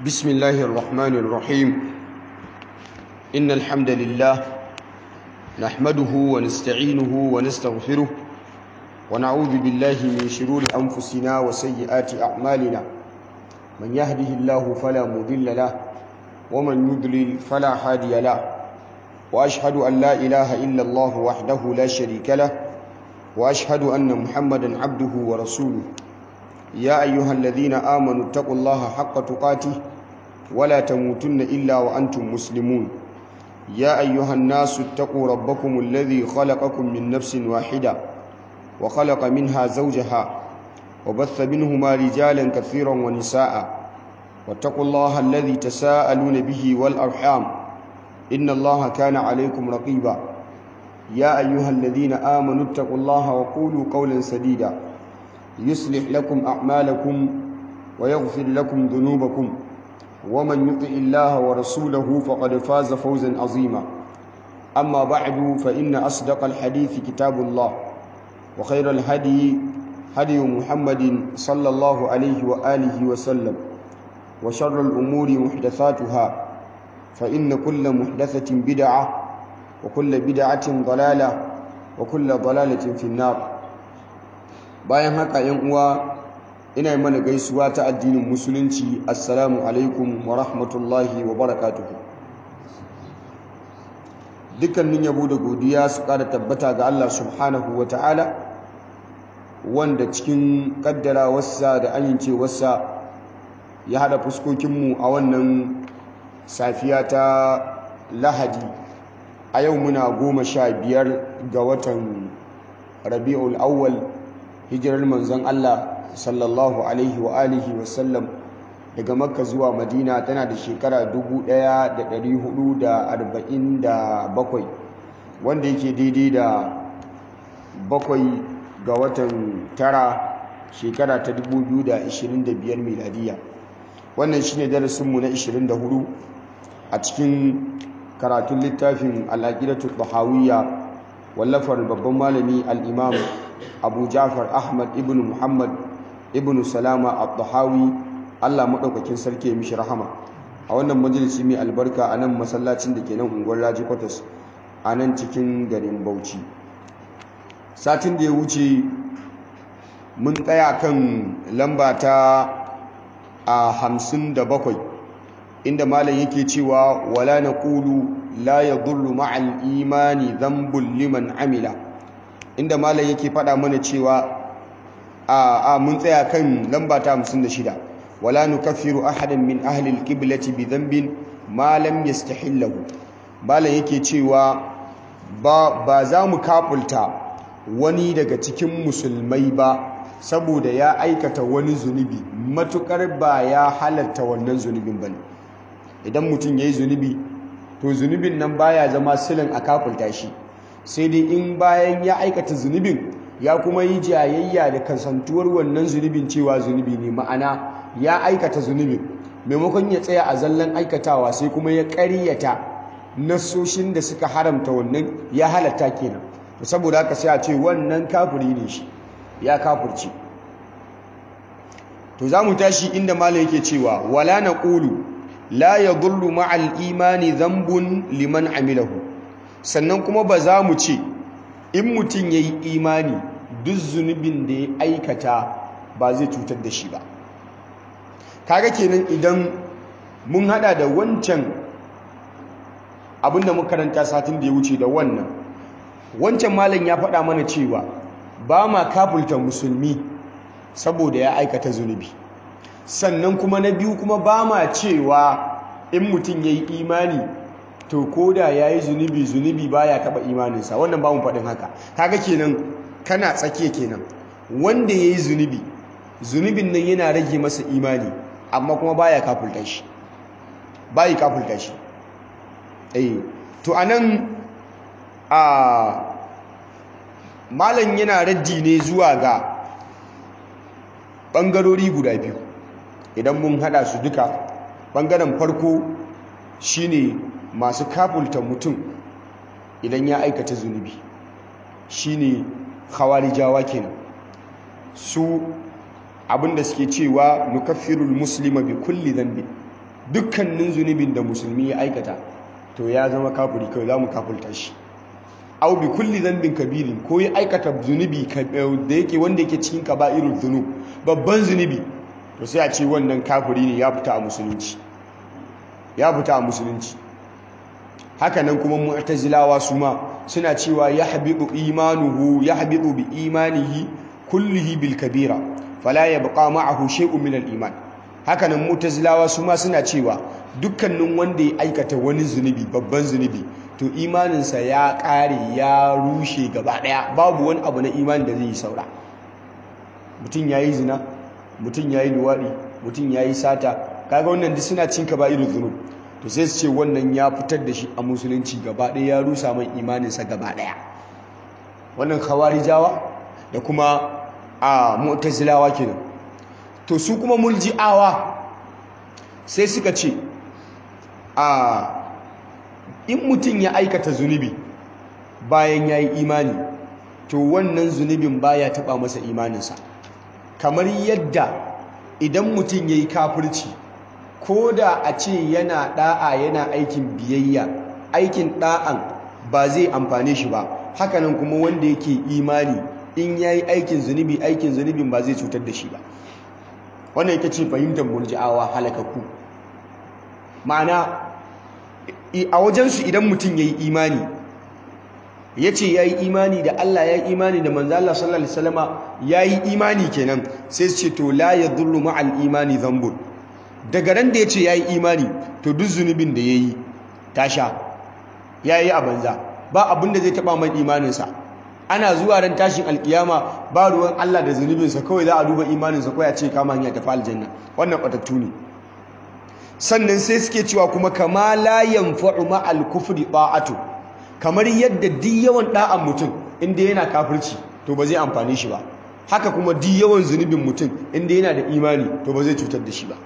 بسم الله الرحمن الرحيم إن الحمد لله نحمده ونستعينه ونستغفره ونعوذ بالله من شرور أنفسنا وسيئات أعمالنا من يهده الله فلا مضل له ومن يضلل فلا هادي له وأشهد أن لا إله إلا الله وحده لا شريك له وأشهد أن محمدا عبده ورسوله يا أيها الذين آمنوا اتقوا الله حق تقاته ولا تموتن إلا وأنتم مسلمون يا أيها الناس اتقوا ربكم الذي خلقكم من نفس واحدة وخلق منها زوجها وبث منهما رجالا كثيرا ونساء واتقوا الله الذي تساءلون به والأرحام إن الله كان عليكم رقيبا يا أيها الذين آمنوا اتقوا الله وقولوا قولا سديدا يصلح لكم أعمالكم ويغفر لكم ذنوبكم ومن يطع الله ورسوله فقد فاز فوزا عظيما أما بعد فإن أصدق الحديث كتاب الله وخير الهدي هدي محمد صلى الله عليه وآله وسلم وشر الأمور محدثاتها فإن كل محدثة بدعة وكل بدعة ضلالة وكل ضلالة في النار bayan haka yan uwa ina yi mana gaisuwa ta addinin musulunci assalamu alaikum wa rahmatullahi wa barakatuhu dukkanin yabo da godiya su kada tabbata ga Allah subhanahu wa ta'ala wanda cikin kaddara wasa da amincewarsa ya hada fuskokinmu a wannan safiya ta lahadi a yau muna goma sha biyar ga watan rabi'ul awwal hijirar manzon Allah sallallahu alaihi wa alihi wa sallam daga makka zuwa madina tana da shekara 1447 wanda yake daidai da bakwai ga watan tara shekara ta 2025 miladiya wannan shine darasinmu na 24 a cikin karatun littafin al'aqidatu tahawiyya wallafar babban malami al-imam abu jafar ahmad ibn muhammad ibn salama al-tahawi allah maɗaukakin sarki ya mishi rahama a wannan majalisi mai albarka a nan masallacin da ke nan unguwar raji kwatas a nan cikin garin bauchi satin da ya wuce mun tsaya kan lamba ta a hamsin da bakwai inda malam yake cewa wala na ƙulu la ya dullu ma'al imani zambun liman amila inda malam yake faɗa mana cewa a mun tsaya kan lamba ta 56 wala nukaffiru ahadan min ahli alqiblati bi dhanbin ma lam yastahillahu malam yake cewa ba ba za mu kafulta wani daga cikin musulmai ba saboda ya aikata wani zunubi matukar ba ya halatta wannan zunubin bane idan mutum yayi zunubi to zunubin nan baya zama silin a kafulta shi sai dai in bayan ya aikata zunubin ya kuma yi jayayya da kasantuwar wannan zunubin cewa zunubi ne ma'ana ya aikata zunubin maimakon ya tsaya a zallan aikatawa sai kuma ya ƙaryata nasoshin da suka haramta wannan ya halatta kenan saboda haka sai a ce wannan kafiri ne shi ya kafirce to za mu tashi inda malam yake cewa wala naqulu la yadullu ma'al imani dhanbun liman amilahu sannan kuma ba za mu ce in mutum ya yi imani duk zunubin da ya aikata ba zai cutar da shi ba kaga kenan idan mun hada da wancan abinda makaranta satin da ya wuce da wannan wancan malam ya faɗa mana cewa ba ma kafulta musulmi saboda ya aikata zunubi sannan kuma na biyu kuma ba ma cewa in mutum ya yi imani to ko da ya yi zunubi zunubi baya taba imaninsa wannan ba mu faɗin haka kaga kenan kana tsakiya kenan wanda ya yi zunubi zunubin nan yana rage masa imani amma kuma baya kafulta shi bayi kafulta shi eh to anan a malam yana raddi ne zuwa ga ɓangarori guda biyu idan mun haɗa su duka ɓangaren farko shine masu kafulta mutum idan ya aikata zunubi shine khawarijawa kenan su abinda suke cewa nukaffirul muslima bi kulli dhanbi dukkanin zunubin da musulmi ya aikata to ya zama kafiri kawai za mu kafulta shi au bi kulli dhanbin kabirin ko ya aikata zunubi da yake wanda yake cikin kaba'irul dhunub babban zunubi to sai a ce wannan kafiri ne ya fita a musulunci ya fita a musulunci haka nan kuma mu'tazilawa su ma suna cewa yahbitu imanuhu yahbitu bi imanihi kullihi bil kabira fala yabqa ma'ahu shay'un min al iman haka nan mu'tazilawa su ma suna cewa dukkanin wanda ya aikata wani zunubi babban zunubi to imaninsa ya ƙare ya rushe gaba ɗaya babu wani abu na imani da zai yi saura mutum ya yi zina mutum ya yi luwaɗi mutum ya yi sata kaga wannan duk suna cin ka ba irin zunub to sai su ce wannan ya fitar da shi a musulunci gaba ɗaya ya rusa mai imaninsa gaba ɗaya wannan khawarijawa da kuma a mu'tazilawa kenan to su kuma murji'awa sai suka ce a in mutum ya aikata zunubi bayan ya yi imani to wannan zunubin baya taba masa imaninsa kamar yadda idan mutum ya yi kafirci ko da a ce yana da'a yana aikin biyayya aikin da'an ba zai amfane shi ba hakanan kuma wanda yake imani in ya yi aikin zunubi aikin zunubin ba zai cutar da shi ba wannan yake ce fahimtar murji'awa halakakku ma'ana a wajensu idan mutum ya yi imani ya ce ya yi imani da Allah ya yi imani da manzo Allah sallallahu alaihi wasallama ya yi imani kenan sai su ce to la yadurru ma'al imani dhanbun daga ran da ya ce ya yi imani to duk zunubin da ya yi tasha ya yi a banza ba abin da zai taba mai imaninsa ana zuwa ran tashin alkiyama ba ruwan Allah da zunubinsa kawai za a duba imaninsa kawai a ce kama hanya tafi aljanna wannan batattu ne sannan sai suke cewa kuma kama la yanfa'u ma'al kufri ta'atu kamar yadda duk yawan da'an mutum inda yana kafirci to ba zai amfane shi ba haka kuma duk yawan zunubin mutum inda yana da imani to ba zai cutar da shi ba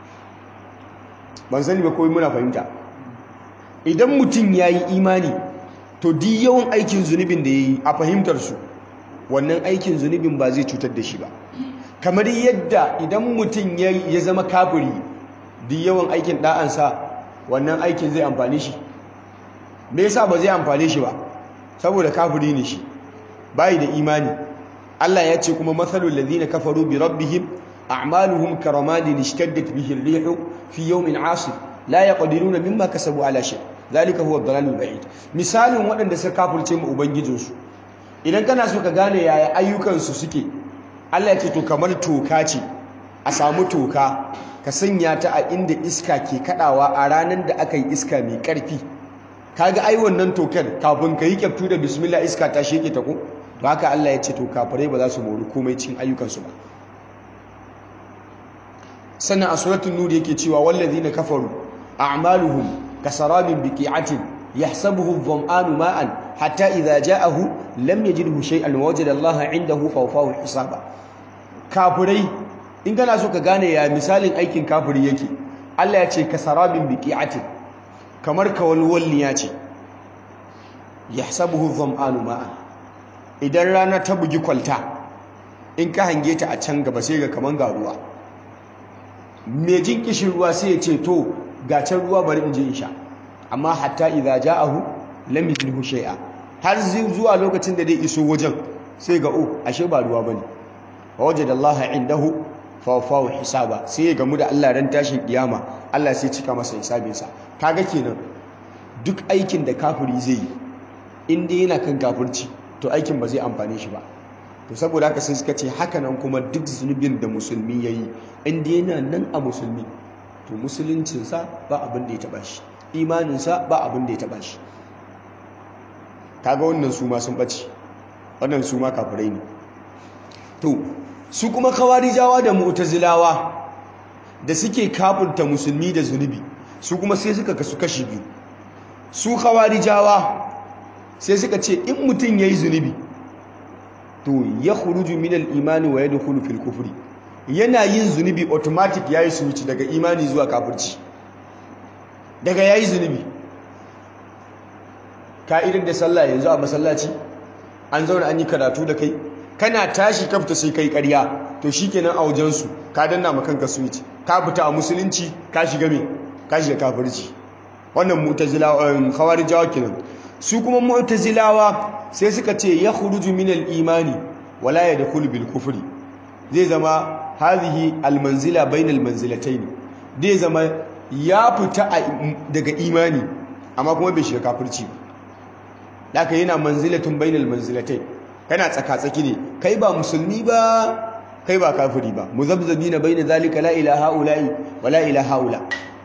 ban sani ba kawai muna fahimta idan mutum ya yi imani to duk yawan aikin zunubin da ya yi a fahimtar su wannan aikin zunubin ba zai cutar da shi ba kamar yadda idan mutum ya zama kafiri duk yawan aikin ɗa'ansa wannan aikin zai amfani shi me yasa ba zai amfane shi ba saboda kafiri ne shi bai da imani Allah ya ce kuma mathalul ladina kafaru bi rabbihim a'maluhum karamadin ishtaddat bihi ar-rih fi yawmin 'asif la yaqdiruna mimma kasabu ala shay zalika huwa ad-dalalul ba'id misalin waɗanda suka kafirce mu ubangijinsu idan kana so ka gane yaya ayyukansu suke Allah ya ce to kamar toka ce a samu toka ka sanya ta a inda iska ke kadawa a ranar da aka yi iska mai karfi kaga ai wannan tokar kafin ka yi kyaftu da bismillah iska ta sheke ta ko to haka Allah ya ce to kafirai ba za su mori komai cikin ayyukansu ba sannan a suratul nur yake cewa wallazina kafaru a'maluhum kasarabin biqi'atin yahsabuhu adh-dhama'anu ma'an hatta idza ja'ahu lam yajidhu shay'an wajada Allah 'indahu fawfahu hisaba kafirai in kana so ka gane ya misalin aikin kafiri yake Allah ya ce kasarabin biqi'atin kamar kawalwalniya ce yahsabuhu dhama'anu ma'an idan rana ta bugi kwalta in ka hange ta a can gaba sai ga kaman ga ruwa mai jin kishin ruwa sai ya ce to ga can ruwa bari in je in sha amma hatta idza ja'ahu lam yajidhu shay'a har zuwa lokacin da zai iso wajen sai ga oh ashe ba ruwa bane wajadallaha indahu fawafawa hisaba sai ya gamu da Allah ran tashin kiyama Allah sai cika masa hisabinsa kaga kenan duk aikin da kafiri zai yi inda yana kan kafirci to aikin ba zai amfane shi ba to saboda haka sai suka ce haka nan kuma duk zunubin da musulmi yayi inda yana nan a musulmi to musuluncinsa ba abin da ya taba shi imaninsa ba abin da ya taba shi kaga wannan su ma sun bace wannan su ma kafirai ne to su kuma kawarijawa da mu'tazilawa da suke kafurta musulmi da zunubi su kuma sai suka kasu kashi biyu su kawarijawa sai suka ce in mutum yayi zunubi to ya khuruju min al-imani wa yadkhulu fil kufri yana yin zunubi automatic yayi switch daga imani zuwa kafirci daga yayi zunubi ka'idar da sallah yanzu a masallaci an zauna an yi karatu da kai kana tashi ka fita sai kai ƙarya to shikenan a wajensu ka danna ma kanka switch ka fita a musulunci ka shiga me ka shiga kafirci wannan mu'tazilawa khawarijawa kenan su kuma mu'tazilawa sai suka ce ya khuruju min al-imani wala yadkhulu bil kufri zai zama hadhihi al-manzila bainal manzilatayn zai zama ya fita daga imani amma kuma bai shiga kafirci ba haka yana manzilatun bainal manzilatai kana tsaka-tsaki ne kai ba musulmi ba kai ba kafiri ba muzabzabina baina zalika la ilaha ula'i wa la ilaha ula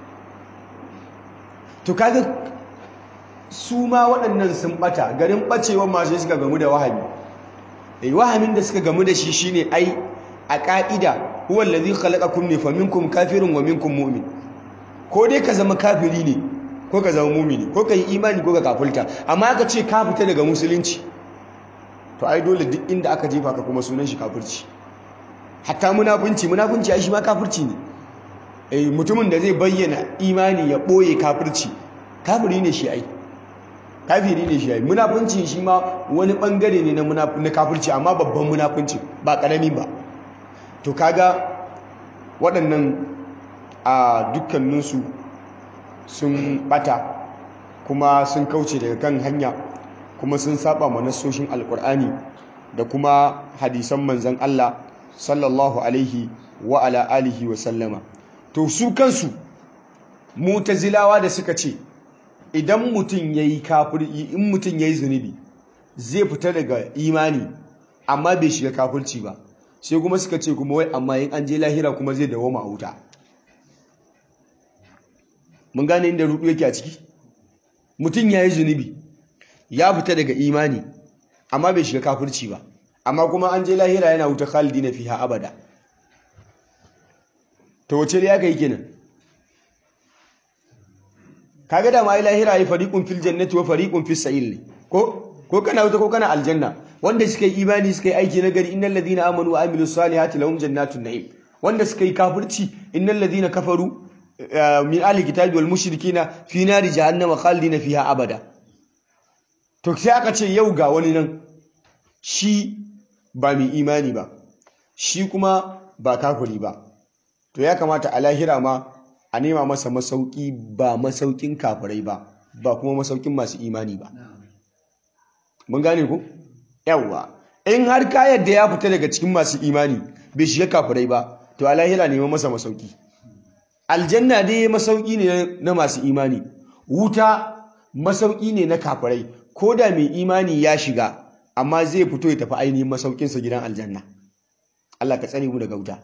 to kaga su ma waɗannan sun bata garin bacewa masu suka gamu da wahami eh wahamin da suka gamu da shi shine ai a ka'ida huwa allazi khalaqakum ne fa minkum kafirun wa minkum mu'min ko dai ka zama kafiri ne ko ka zama mumini ko ka yi imani ko ka kafulta amma aka ce ka fita daga musulunci to ai dole duk inda aka jefa ka kuma sunan shi kafirci hatta munafunci munafunci ai shi ma kafirci ne eh mutumin da zai bayyana imani ya boye kafirci kafiri ne shi ai kafiri ne shi ai munafunci shi ma wani bangare ne na na kafirci amma babban munafunci ba karami ba to kaga waɗannan a dukkaninsu sun bata kuma sun kauce daga kan hanya kuma sun saba ma nassoshin alkur'ani da kuma hadisan manzon Allah sallallahu alaihi wa ala alihi wa sallama to su kansu mutazilawa da suka ce idan mutum yayi kafir in mutum yayi zunubi zai fita daga imani amma bai shiga kafirci ba sai kuma suka ce kuma wai amma in an je lahira kuma zai dawo ma wuta mun gane inda rudu yake a ciki mutum ya yi zunubi ya fita daga imani amma bai shiga kafirci ba amma kuma an je lahira yana wuta khalidi na fiha abada to wace ya kai kenan kaga da mai lahira yi fariqun fil jannati wa fariqun fis sa'il ne ko ko kana wuta ko kana aljanna wanda suka yi imani suka yi aiki na gari innal ladina amanu wa amilus salihati lahum jannatun na'im wanda suka yi kafirci innal ladina kafaru min ahli kitabi wal mushrikina fi nari jahannama khalidina fiha abada to sai aka ce yau ga wani nan shi ba mai imani ba shi kuma ba kafiri ba to ya kamata a lahira ma a nema masa masauki ba masaukin kafirai ba ba kuma masaukin masu imani ba mun gane ku yawwa in har ka yadda ya fita daga cikin masu imani bai shiga kafirai ba to a lahira nema masa masauki aljanna dai masauki ne na masu imani wuta masauki ne na kafirai ko da mai imani ya shiga amma zai fito ya tafi ainihin masaukinsa gidan aljanna Allah ka tsare mu daga wuta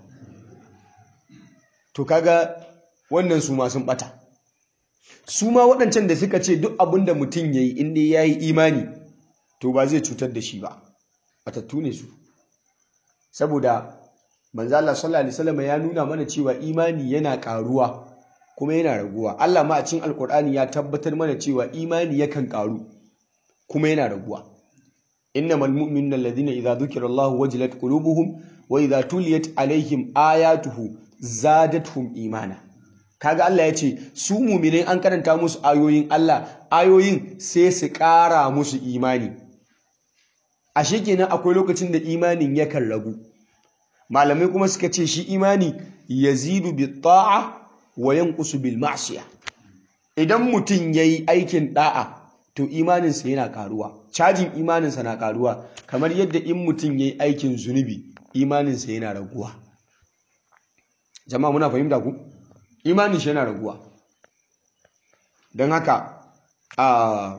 to kaga wannan su ma sun bata su ma waɗancan da suka ce duk abin da mutum ya yi inda ya yi imani to ba zai cutar da shi ba batattu ne su saboda manzo Allah sallallahu alaihi wasallam ya nuna mana cewa imani yana karuwa kuma yana raguwa Allah ma a cikin alkur'ani ya tabbatar mana cewa imani yakan karu kuma yana raguwa innamal mu'minuna alladhina idza dhukira Allah wajilat qulubuhum wa idza tuliyat alaihim ayatuhu zadatuhum imana kaga Allah ya ce su mu'minai an karanta musu ayoyin Allah ayoyin sai su ƙara musu imani ashe kenan akwai lokacin da imanin yakan ragu malamai kuma suka ce shi imani yazidu bi ta'a wa yanqusu bil ma'siya idan mutum yayi aikin da'a to imaninsa yana karuwa cajin imaninsa na karuwa kamar yadda in mutum yayi aikin zunubi imaninsa yana raguwa jama'a muna fahimta ku imanin shi yana raguwa don haka a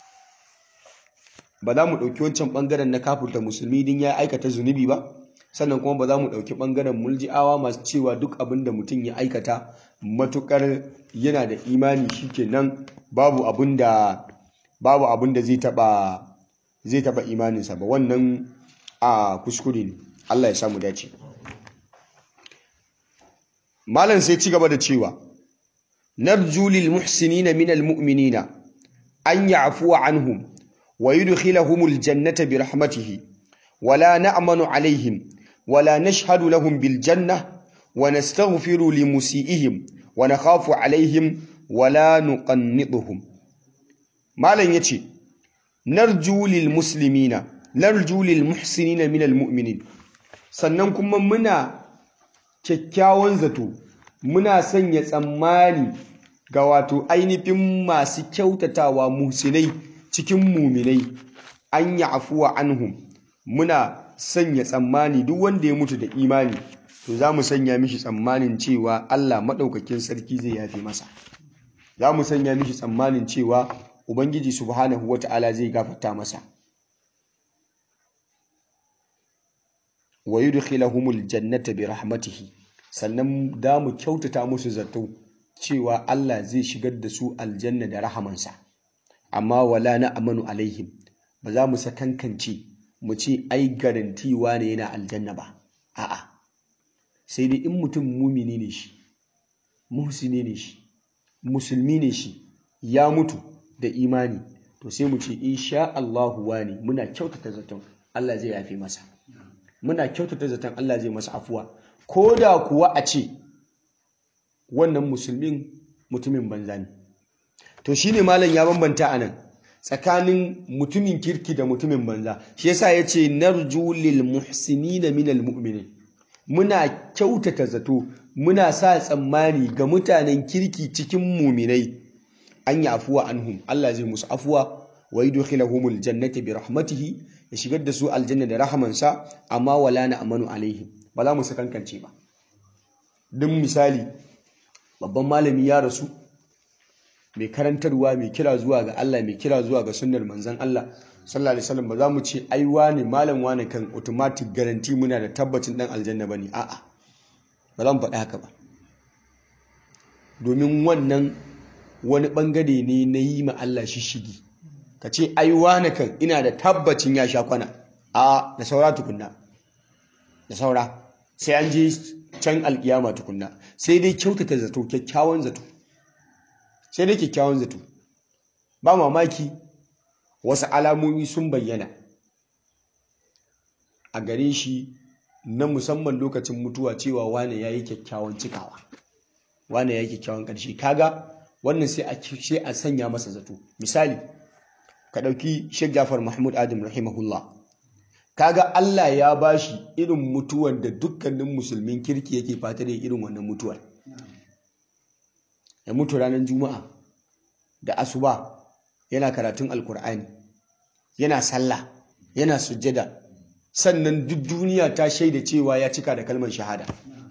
ba za mu ɗauki wancan ɓangaren na kafurta musulmi din ya aikata zunubi ba sannan kuma ba za mu ɗauki ɓangaren mulji'awa masu cewa duk abin da mutum ya aikata matuƙar yana da imani shikenan babu abin da babu abin da zai taɓa zai taɓa imaninsa ba wannan a kuskure ne Allah ya samu dace malam sai ci gaba da cewa narju lil muhsinina min al mu'minina an ya'fuwa anhum wa yudkhilahum al jannata bi rahmatihi wala na'manu alaihim wala nashhadu lahum bil janna wa nastaghfiru li musiihim wa nakhafu alaihim wala nuqannituhum malam yace narju lil muslimina narju lil muhsinina min al mu'minin sannan kuma muna kyakkyawan zato muna sanya tsammani ga wato ainihin masu kyautatawa musinai cikin muminai an yi afuwa anhum muna sanya tsammani duk wanda ya mutu da imani to za mu sanya mishi tsammanin cewa Allah maɗaukakin sarki zai yafe masa za mu sanya mishi tsammanin cewa Ubangiji subhanahu wa ta'ala zai gafarta masa wa yudkhilahumul jannata bi rahmatihi sannan da mu kyautata musu zato cewa Allah zai shigar da su aljanna da rahamansa amma wala na amanu alaihim ba za mu sakankance mu ce ai garantiwa ne yana aljanna ba a'a sai dai in mutum mumini ne shi muhsini ne shi musulmi ne shi ya mutu da imani to sai mu ce insha Allahu wani muna kyautata zaton Allah zai yafe masa muna kyautata zaton Allah zai masa afuwa ko da kuwa a ce wannan musulmin mutumin banza ne to shine malam ya bambanta anan tsakanin mutumin kirki da mutumin banza shi yasa yace narju lil muhsinina minal mu'minin muna kyautata zato muna sa tsammani ga mutanen kirki cikin muminai an yi afuwa anhum Allah zai musu afuwa wa yudkhiluhumul jannata bi rahmatihi ya shigar da su aljanna da rahamansa amma wala na amanu alaihim ba za mu sakankance ba duk misali babban malami ya rasu mai karantarwa mai kira zuwa ga Allah mai kira zuwa ga sunnar manzon Allah sallallahu alaihi wasallam ba za mu ce ai wane malam wane kan automatic guarantee muna da tabbacin dan aljanna bane a'a ba za mu faɗi haka ba domin wannan wani bangare ne na yi ma Allah shishigi ka ce ai wane kan ina da tabbacin ya sha kwana a da saura tukunna da saura sai an je can alkiyama tukunna sai dai kyautata zato kyakkyawan zato sai dai kyakkyawan zato ba mamaki wasu alamomi sun bayyana a gare shi na musamman lokacin mutuwa cewa wane ya yi kyakkyawan cikawa wane ya yi kyakkyawan ƙarshe kaga wannan sai a sanya masa zato misali ka ɗauki Sheikh Jafar Mahmud Adam rahimahullah kaga Allah ya bashi irin mutuwar da dukkanin musulmin kirki yake fata da irin wannan mutuwar ya mutu ranar juma'a da asuba yana karatun alkur'ani yana sallah yana sujjada sannan duk duniya ta shaida cewa ya cika da kalmar shahada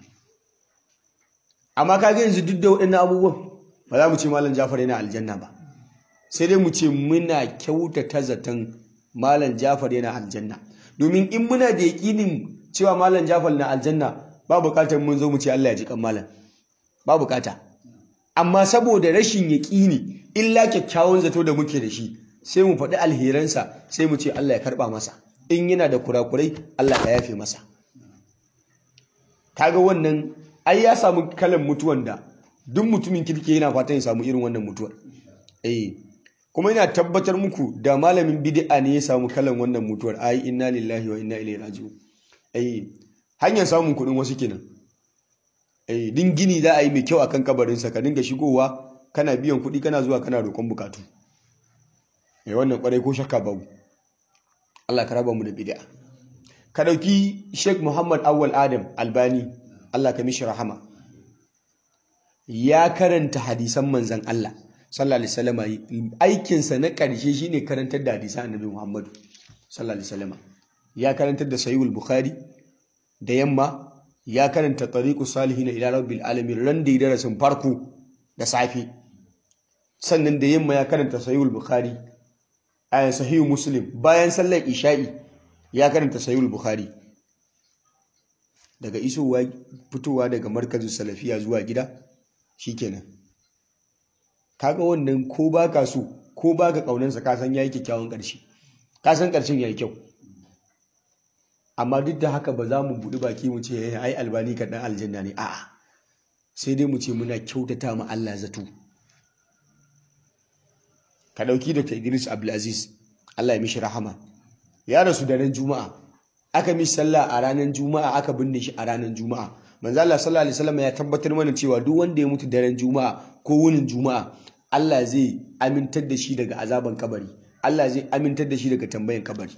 amma kaga yanzu duk da waɗannan abubuwan ba za mu ce malam Jafar yana aljanna ba sai dai mu ce muna kyautata zaton malam Jafar yana aljanna domin in muna da yaƙinin cewa malam Jafar na aljanna ba buƙatar mun zo mu ce Allah ya ji kan malam ba buƙata amma saboda rashin yaƙini illa kyakkyawan zato da muke da shi sai mu faɗi alheransa sai mu ce Allah ya karɓa masa in yana da kurakurai Allah ya yafe masa kaga wannan ai ya samu kalan mutuwan da duk mutumin kirki yana fatan ya samu irin wannan mutuwar eh kuma ina tabbatar muku da malamin bid'a ne ya samu kalan wannan mutuwar ai inna lillahi wa inna ilaihi raji'un eh hanyar samun kuɗin wasu kenan eh din gini za a yi mai kyau akan kabarin sa ka dinga shigowa kana biyan kuɗi kana zuwa kana roƙon bukatu eh wannan kwarai ko shakka babu Allah ka raba mu da bid'a ka dauki Sheikh Muhammad Awwal Adam Albani Allah ka mishi rahama ya karanta hadisan manzon Allah sallallahu alaihi wasallam aikinsa na ƙarshe shine karantar da hadisan annabi Muhammad sallallahu alaihi wasallam ya karantar da sahihul bukhari da yamma ya karanta tariqus salihin ila rabbil alamin ran da darasin farko da safi sannan da yamma ya karanta sahihul bukhari ayan sahihul muslim bayan sallar isha'i ya karanta sahihul bukhari daga isowa fitowa daga markazin salafiya zuwa gida shikenan kaga wannan ko baka so ko baka kaunansa ka san yayi kyakkyawan ƙarshe ka san ƙarshen yayi kyau amma duk da haka ba za mu buɗi baki mu ce ai albani ka dan aljanna ne a'a sai dai mu ce muna kyautata ma Allah zato ka dauki Dr. Idris Abdulaziz Allah ya mishi rahama ya rasu da ran juma'a aka mishi sallah a ranar juma'a aka binne shi a ranar juma'a manzo Allah sallallahu alaihi wasallam ya tabbatar mana cewa duk wanda ya mutu daren juma'a ko wunin juma'a Allah zai amintar da shi daga azaban kabari Allah zai amintar da shi daga tambayan kabari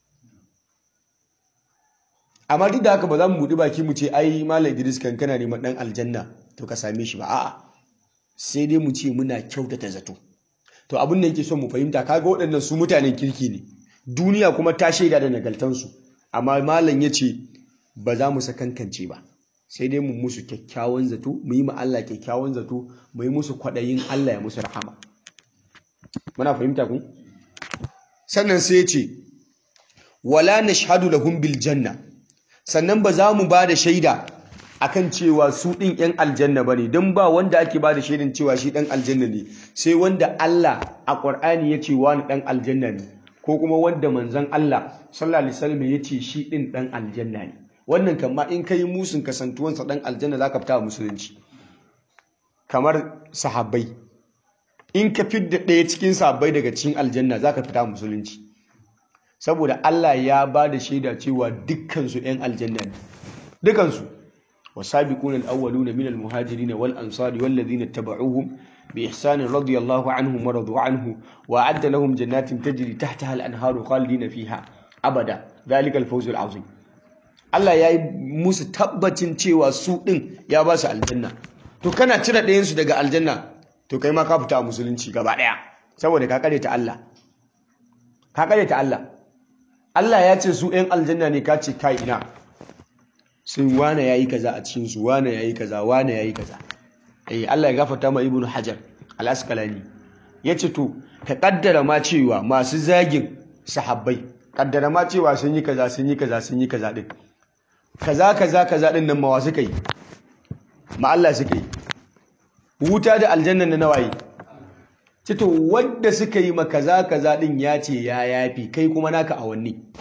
amma duk da haka ba za mu buɗi baki mu ce ai malam Idris kan kana neman dan aljanna to ka same shi ba a'a sai dai mu ce muna kyautata zato to abin da yake son mu fahimta kaga waɗannan su mutanen kirki ne duniya kuma ta shaida da nagaltansu amma malam ya ce ba za mu sakankance ba sai dai mu musu kyakkyawan zato mu yi ma Allah kyakkyawan zato mu yi musu kwaɗayin Allah ya musu rahama muna fahimta ku sannan sai ya ce wala nashhadu lahum bil janna sannan ba za mu ba da shaida akan cewa su ɗin 'yan aljanna ba ne don ba wanda ake ba da shaidan cewa shi ɗan aljanna ne sai wanda Allah a ƙwar'ani ya ce wani ɗan aljanna ne ko kuma wanda manzon Allah sallallahu alaihi wasallam ya ce shi ɗin ɗan aljanna ne wannan kama in kai musun kasantuwansa ɗan aljanna za ka fita a musulunci kamar sahabbai in ka fidda ɗaya cikin sahabbai daga cikin aljanna za ka fita a musulunci saboda Allah ya ba da shaida cewa dukkansu 'yan aljanna ne dukkansu والسابقون الأولون من المهاجرين والأنصار والذين اتبعوهم بإحسان رضي الله عنهم ورضوا عنه وأعد لهم جنات تجري تحتها الأنهار خالدين فيها أبدا ذلك الفوز العظيم Allah ya yi musu tabbacin cewa su ɗin ya ba su aljanna to kana cire ɗayansu daga aljanna to kai ma ka fita a musulunci gaba ɗaya saboda ka kare ta Allah ka kare ta Allah Allah ya ce su ɗan aljanna ne ka ce kai ina sai wane yayi kaza a cikin su wane yayi kaza wane yayi kaza eh Allah ya gafarta ma ibnu hajar al-asqalani yace to ka kaddara ma cewa masu zagin sahabbai kaddara ma cewa sun yi kaza sun yi kaza sun yi kaza din kaza kaza kaza din nan mawa suka yi ma Allah suka yi wuta da aljanna na nawayi ce to wanda suka yi ma kaza kaza din ya ce ya yafi kai kuma naka awanni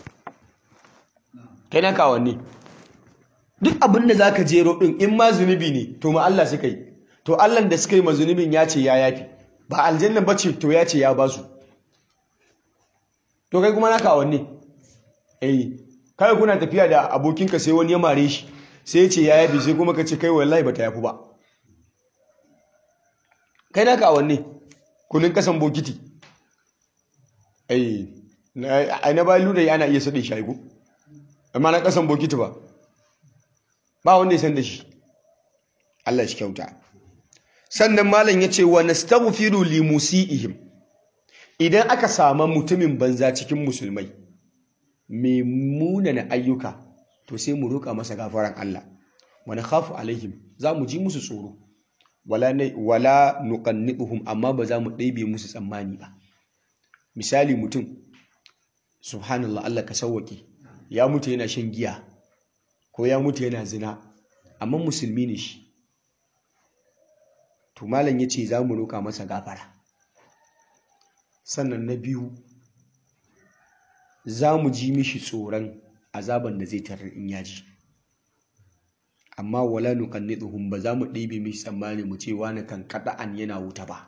kai naka awanni duk abin da zaka jero din in ma zunubi ne to ma Allah suka yi to Allah da suka yi ma zunubin ya ce ya yafi ba aljanna bace to ya ce ya basu to kai kuma naka wanne eh kai kuna tafiya da abokinka sai wani ya mare shi sai ya ce ya yafi sai kuma ka ce kai wallahi bata yafi ba kai naka wanne kunin kasan bokiti eh ai na bayan ludayi ana iya sade shi aigo amma na kasan bokiti ba ba wanda ya san da shi Allah shi kyauta sannan malam ya ce wa nastaghfiru li musiihim idan aka samu mutumin banza cikin musulmai mai munana ayyuka to sai mu roƙa masa gafaran Allah wa nakhafu alaihim za mu ji musu tsoro wala wala nuqannituhum amma ba za mu ɗaibe musu tsammani ba misali mutum subhanallah Allah ka sauwake ya mutu yana shan giya ko ya mutu yana zina amma musulmi ne shi to malam ya ce za mu roƙa masa gafara sannan na biyu za mu ji mishi tsoron azaban da zai tarar in yaji amma wala nuqannituhum ba za mu ɗebe mishi tsammani mu ce wani kan an yana wuta ba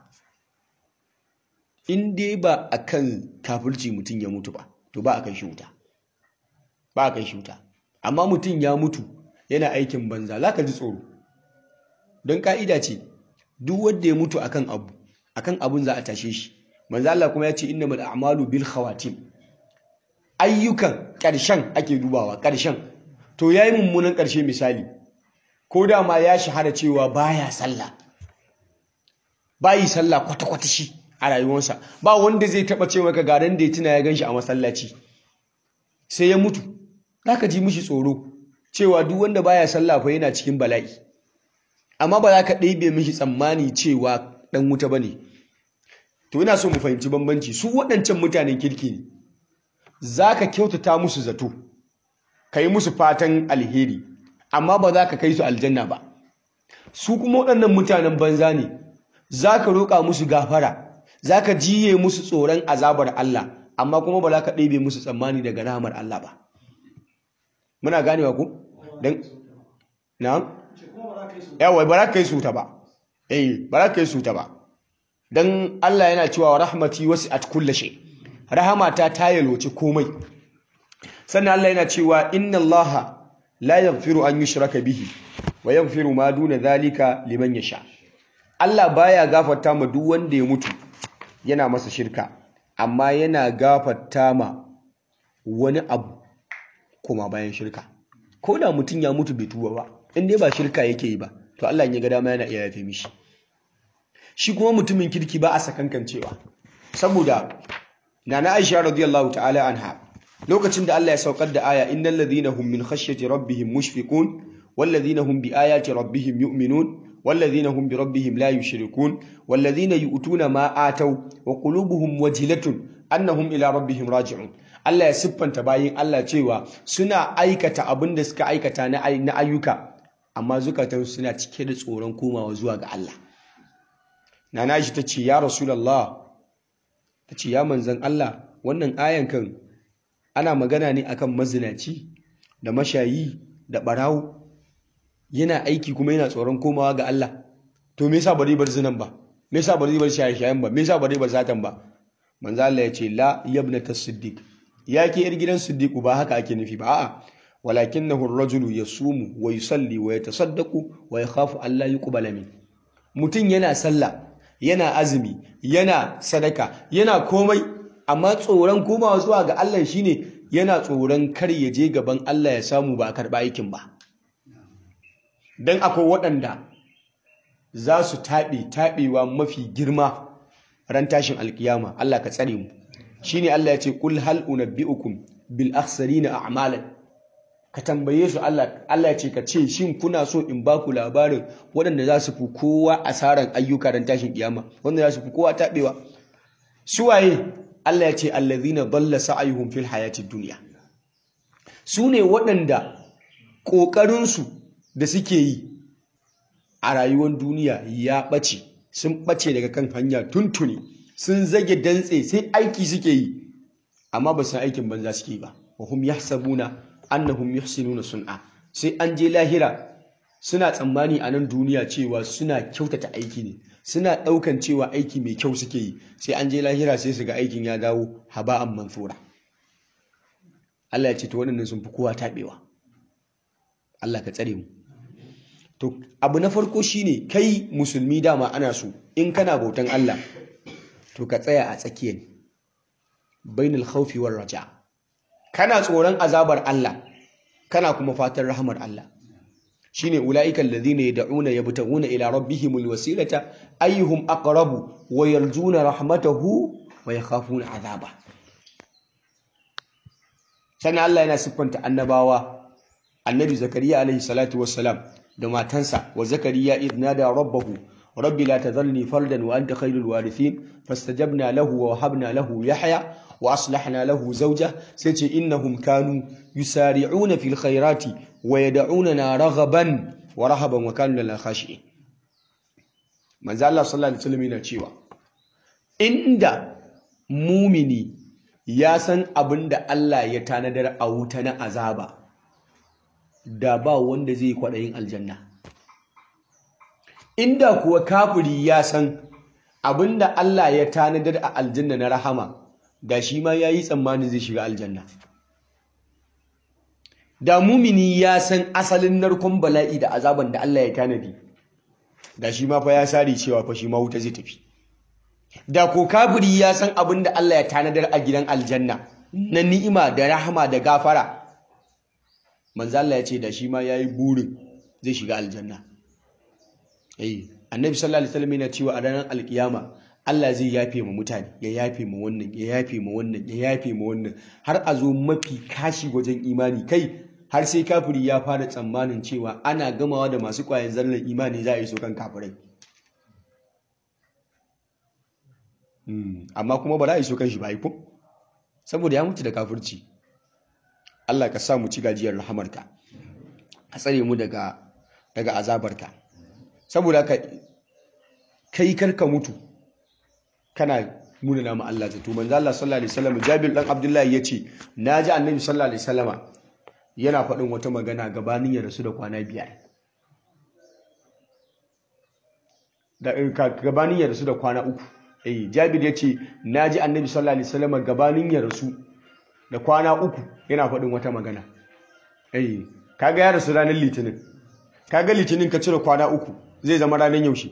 in dai ba akan kafirci mutum ya mutu ba to ba a kai shi wuta ba a kai shi wuta amma mutum ya mutu yana aikin banza za ka ji tsoro don ka'ida ce duk wanda ya mutu akan abu akan abun za a tashe shi manzo Allah kuma ya ce innamal a'malu bil khawatim ayyukan ƙarshen ake dubawa ƙarshen to yayi mummunan ƙarshe misali ko da ma ya shahara cewa baya sallah bayi sallah kwata kwata shi a rayuwarsa ba wanda zai taba cewa ka garan da ya tuna ya ganshi a masallaci sai ya mutu zaka ji mishi tsoro cewa duk wanda baya sallah fa yana cikin bala'i amma ba za ka ɗebe mishi tsammani cewa ɗan wuta ba ne to ina so mu fahimci bambanci su waɗancan mutanen kirki ne za ka kyautata musu zato ka yi musu fatan alheri amma ba za ka kai su aljanna ba su kuma waɗannan mutanen banza ne za ka roƙa musu gafara za ka jiye musu tsoron azabar Allah amma kuma ba za ka ɗebe musu tsammani daga rahamar Allah ba muna ganewa ku? don na? yawai ba za ka yi su ta ba eh ba za ka yi su ta ba don Allah yana cewa rahmati wasu at kullashe rahamata ta yalwace komai sannan Allah yana cewa inna Allah la yaghfiru an yushraka bihi wa yaghfiru ma duna zalika liman yasha Allah baya gafarta ma duk wanda ya mutu yana masa shirka amma yana gafarta ma wani abu kuma bayan shirka ko da mutum ya mutu bai tuba ba in dai ba shirka yake yi ba to Allah ya ga dama yana iya yafe mishi shi kuma mutumin kirki ba a sakankancewa saboda nana Aisha radiyallahu ta'ala anha lokacin da Allah ya saukar da aya innal ladhina hum min khashyati rabbihim mushfiqun wal ladhina hum bi ayati rabbihim yu'minun wal ladhina hum bi rabbihim la yushrikun wal ladhina yu'tuna ma ataw wa qulubuhum wajilatun annahum ila rabbihim raji'un Allah ya siffanta bayin Allah cewa suna aikata abin da suka aikata na ayyuka amma zukatan suna cike da tsoron komawa zuwa ga Allah nana shi tace ya rasulullah tace ya manzon Allah wannan ayan kan ana magana ne akan mazinaci da mashayi da barawo yana aiki kuma yana tsoron komawa ga Allah to me yasa bari bar zinan ba me yasa bari bar shaye-shayen ba me yasa bari bar satan ba manzo Allah ya ce la yabnata siddiq ya ke yar gidan siddiqu ba haka ake nufi ba a'a walakinahu ar-rajulu yasumu wa yusalli wa yatasaddaqu wa yakhafu an la yuqbala min mutun yana sallah yana azumi yana sadaka yana komai amma tsoron komawa zuwa ga Allah shine yana tsoron kar ya je gaban Allah ya samu ba a karba aikin ba dan akwai waɗanda za su taɓe taɓewa mafi girma ran tashin alkiyama Allah ka tsare mu shine Allah ya ce kul hal unabbiukum bil akhsarina a'malan ka tambaye su Allah Allah ya ce ka ce shin kuna so in ba ku labarin waɗanda za su fi kowa asaran ayyuka ran tashin kiyama wanda za su fi kowa taɓewa suwaye Allah ya ce allazina dalla sa'ayuhum fil hayatid dunya su ne waɗanda ƙoƙarinsu da suke yi a rayuwar duniya ya ɓace sun ɓace daga kan hanya tuntuni sun zage dantse sai aiki suke yi amma ba san aikin banza suke yi ba wa hum yahsabuna annahum yuhsinuna sun'a sai an je lahira suna tsammani a nan duniya cewa suna kyautata aiki ne suna ɗaukan cewa aiki mai kyau suke yi sai an je lahira sai su ga aikin ya dawo haba'an mansura Allah ya ce to waɗannan sun fi kowa taɓewa Allah ka tsare mu to abu na farko shine kai musulmi dama ana so in kana bautan Allah to ka tsaya a tsakiya ne bainal khawfi war raja kana tsoron azabar Allah kana kuma fatan rahmar Allah shine ulaika alladhina yad'una yabtaguna ila rabbihimul wasilata ayyuhum aqrabu wa yarjuna rahmatahu wa yakhafuna azaba sannan Allah yana siffanta annabawa annabi zakariya alaihi salatu wassalam da matansa wa zakariya idh nada rabbahu rabbi la tadhalni fardan wa anta khairul warithin fastajabna lahu wa wahabna lahu yahya wa aslahna lahu zawja sai ce innahum kanu yusari'una fil khairati wa yad'unana raghaban wa rahaban wa kanu lana khashi'in manzo Allah sallallahu alaihi wasallam yana cewa inda mumini ya san abinda Allah ya tanadar a wuta na azaba da ba wanda zai kwaɗayin aljanna inda kuwa kafiri ya san abinda Allah ya tanadar a aljanna na rahama da shi ma ya yi tsammanin zai shiga aljanna da mumini ya san asalin narkon bala'i da azaban da Allah ya tanadi da shi ma fa ya sari cewa fa shi ma wuta zai tafi da ko kafiri ya san abinda Allah ya tanadar a gidan aljanna na ni'ima da rahama da gafara manzo Allah ya ce da shi ma yayi burin zai shiga aljanna eh annabi sallallahu alaihi wasallam yana cewa a ranar alkiyama Allah zai yafe ma mutane ya yafe ma wannan ya yafe ma wannan ya yafe ma wannan har a zo mafi kashi wajen imani kai har sai kafiri ya fara tsammanin cewa ana gamawa da masu kwayan zallan imani za a yi so kan kafirai amma kuma ba za a yi so kan shi ba ko saboda ya mutu da kafirci Allah ka sa mu ci gajiyar rahamarka a tsare mu daga daga azabarka saboda ka kai karka mutu kana nuna nama Allah zato manzo Allah sallallahu alaihi wasallam Jabir dan Abdullahi yace naji Annabi sallallahu alaihi wasallama yana faɗin wata magana gabanin ya rasu da kwana biyar da gabanin ya rasu da kwana uku eh Jabir yace naji Annabi sallallahu alaihi wasallama gabanin ya rasu da kwana uku yana faɗin wata magana eh kaga ya rasu ranar litinin kaga litinin ka cire kwana uku zai zama ranar yaushe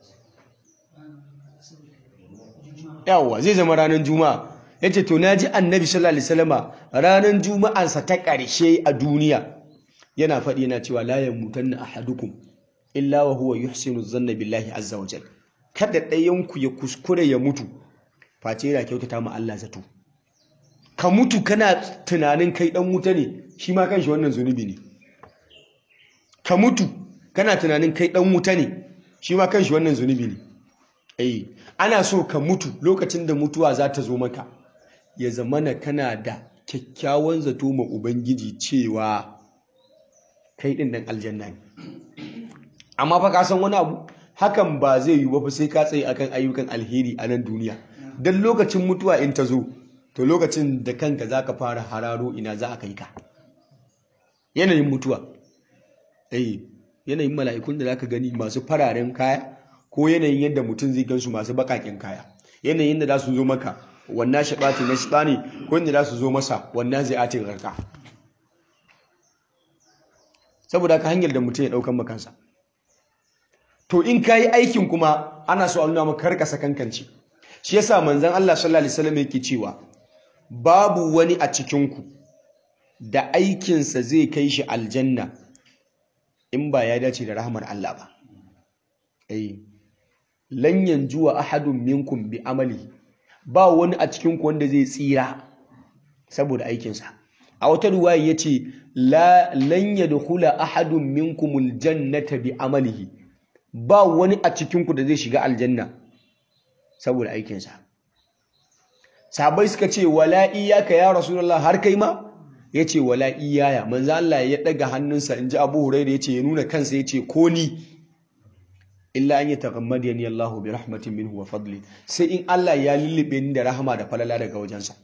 yawwa zai zama ranar juma'a yace to naji annabi sallallahu alaihi wasallama ranar juma'ansa ta ƙarshe a duniya yana faɗi yana cewa la yamutanna ahadukum illa wa huwa yuhsinu dhanna billahi azza wa jalla kada ɗayanku ya kuskure ya mutu face yana kyautata ma Allah zato ka mutu kana tunanin kai ɗan wuta ne shi ma kanshi wannan zunubi ne ka mutu kana tunanin kai ɗan wuta ne shi ma kanshi wannan zunubi ne eh ana so ka mutu lokacin da mutuwa za ta zo maka ya zamana kana da kyakkyawan zato ma ubangiji cewa kai ɗin ɗan aljanna ne amma fa ka san wani abu hakan ba zai yi ba sai ka tsaye akan ayyukan alheri a nan duniya don lokacin mutuwa in ta zo to lokacin da kanka za ka fara hararo ina za a kai ka yanayin mutuwa eh yanayin mala'ikun da za ka gani masu fararen kaya ko yanayin yadda mutum zai gansu masu baƙaƙen kaya yanayin da za su zo maka wannan shaɓati na shaɓani ko yadda za su zo masa wannan zai atin rarka saboda ka hanyar da mutum ya ɗaukan makansa to in ka yi aikin kuma ana so a nuna maka karka sakankance shi yasa manzon Allah sallallahu alaihi wasallam yake cewa babu wani a cikinku da aikinsa zai kai shi aljanna in ba ya dace da rahmar Allah ba eh lan yanjuwa ahadun minkum bi amali ba wani a cikinku wanda zai tsira saboda aikinsa a wata ruwaya yace la lan yadkhula ahadun minkumul jannata bi amalihi ba wani a cikinku da zai shiga aljanna saboda aikinsa sabai suka ce wala iyaka ya rasulullah har kai ma ya ce wala iyaya manzo Allah ya daga hannunsa in ji abu huraira ya ce ya nuna kansa ya ce ko ni illa an yi taghammadiyani Allahu bi rahmatin minhu wa fadli sai in Allah ya lullube ni da rahama da falala daga wajensa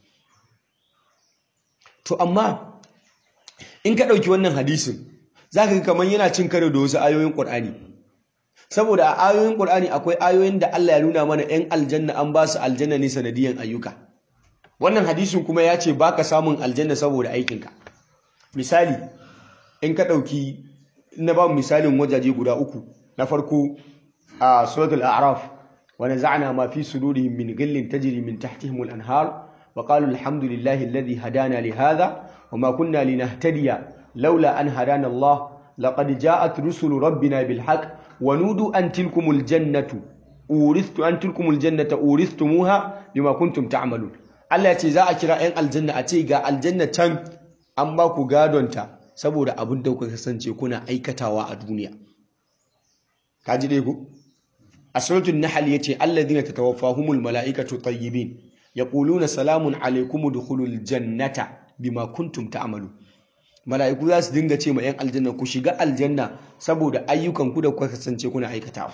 to amma in ka ɗauki wannan hadisin zaka ga kamar yana cin karo da wasu ayoyin Qur'ani saboda a ayoyin Qur'ani akwai ayoyin da Allah ya nuna mana 'yan aljanna an ba su aljanna ne sanadiyan ayyuka wannan hadisin kuma ya ce baka samun aljanna saboda aikinka misali in ka ɗauki na ba misalin wajaje guda uku na farko a suratul a'raf wa naza'na ma fi sudurihim min ghillin tajri min tahtihim al-anhar wa qalu alhamdulillahi alladhi hadana li hadha wa ma kunna linahtadiya laula an hadana Allah laqad ja'at rusulu rabbina bil haqq ونودوا أن تلكم الجنة أورثت أن تلكم الجنة أورثتموها بما كنتم تعملون Allah ce za a kira 'yan aljanna a ce ga aljanna can an ba ku gadonta saboda abin da kuka kasance kuna aikatawa a duniya. Ka ji dai ku? A suratul Nahl yace alladhina tatawaffahumul mala'ikatu tayyibin yaquluna salamun alaykum udkhulul jannata bima kuntum ta'malun. mala'iku za su dinga ce ma 'yan aljanna ku shiga aljanna saboda ayyukanku da kuka kasance kuna aikatawa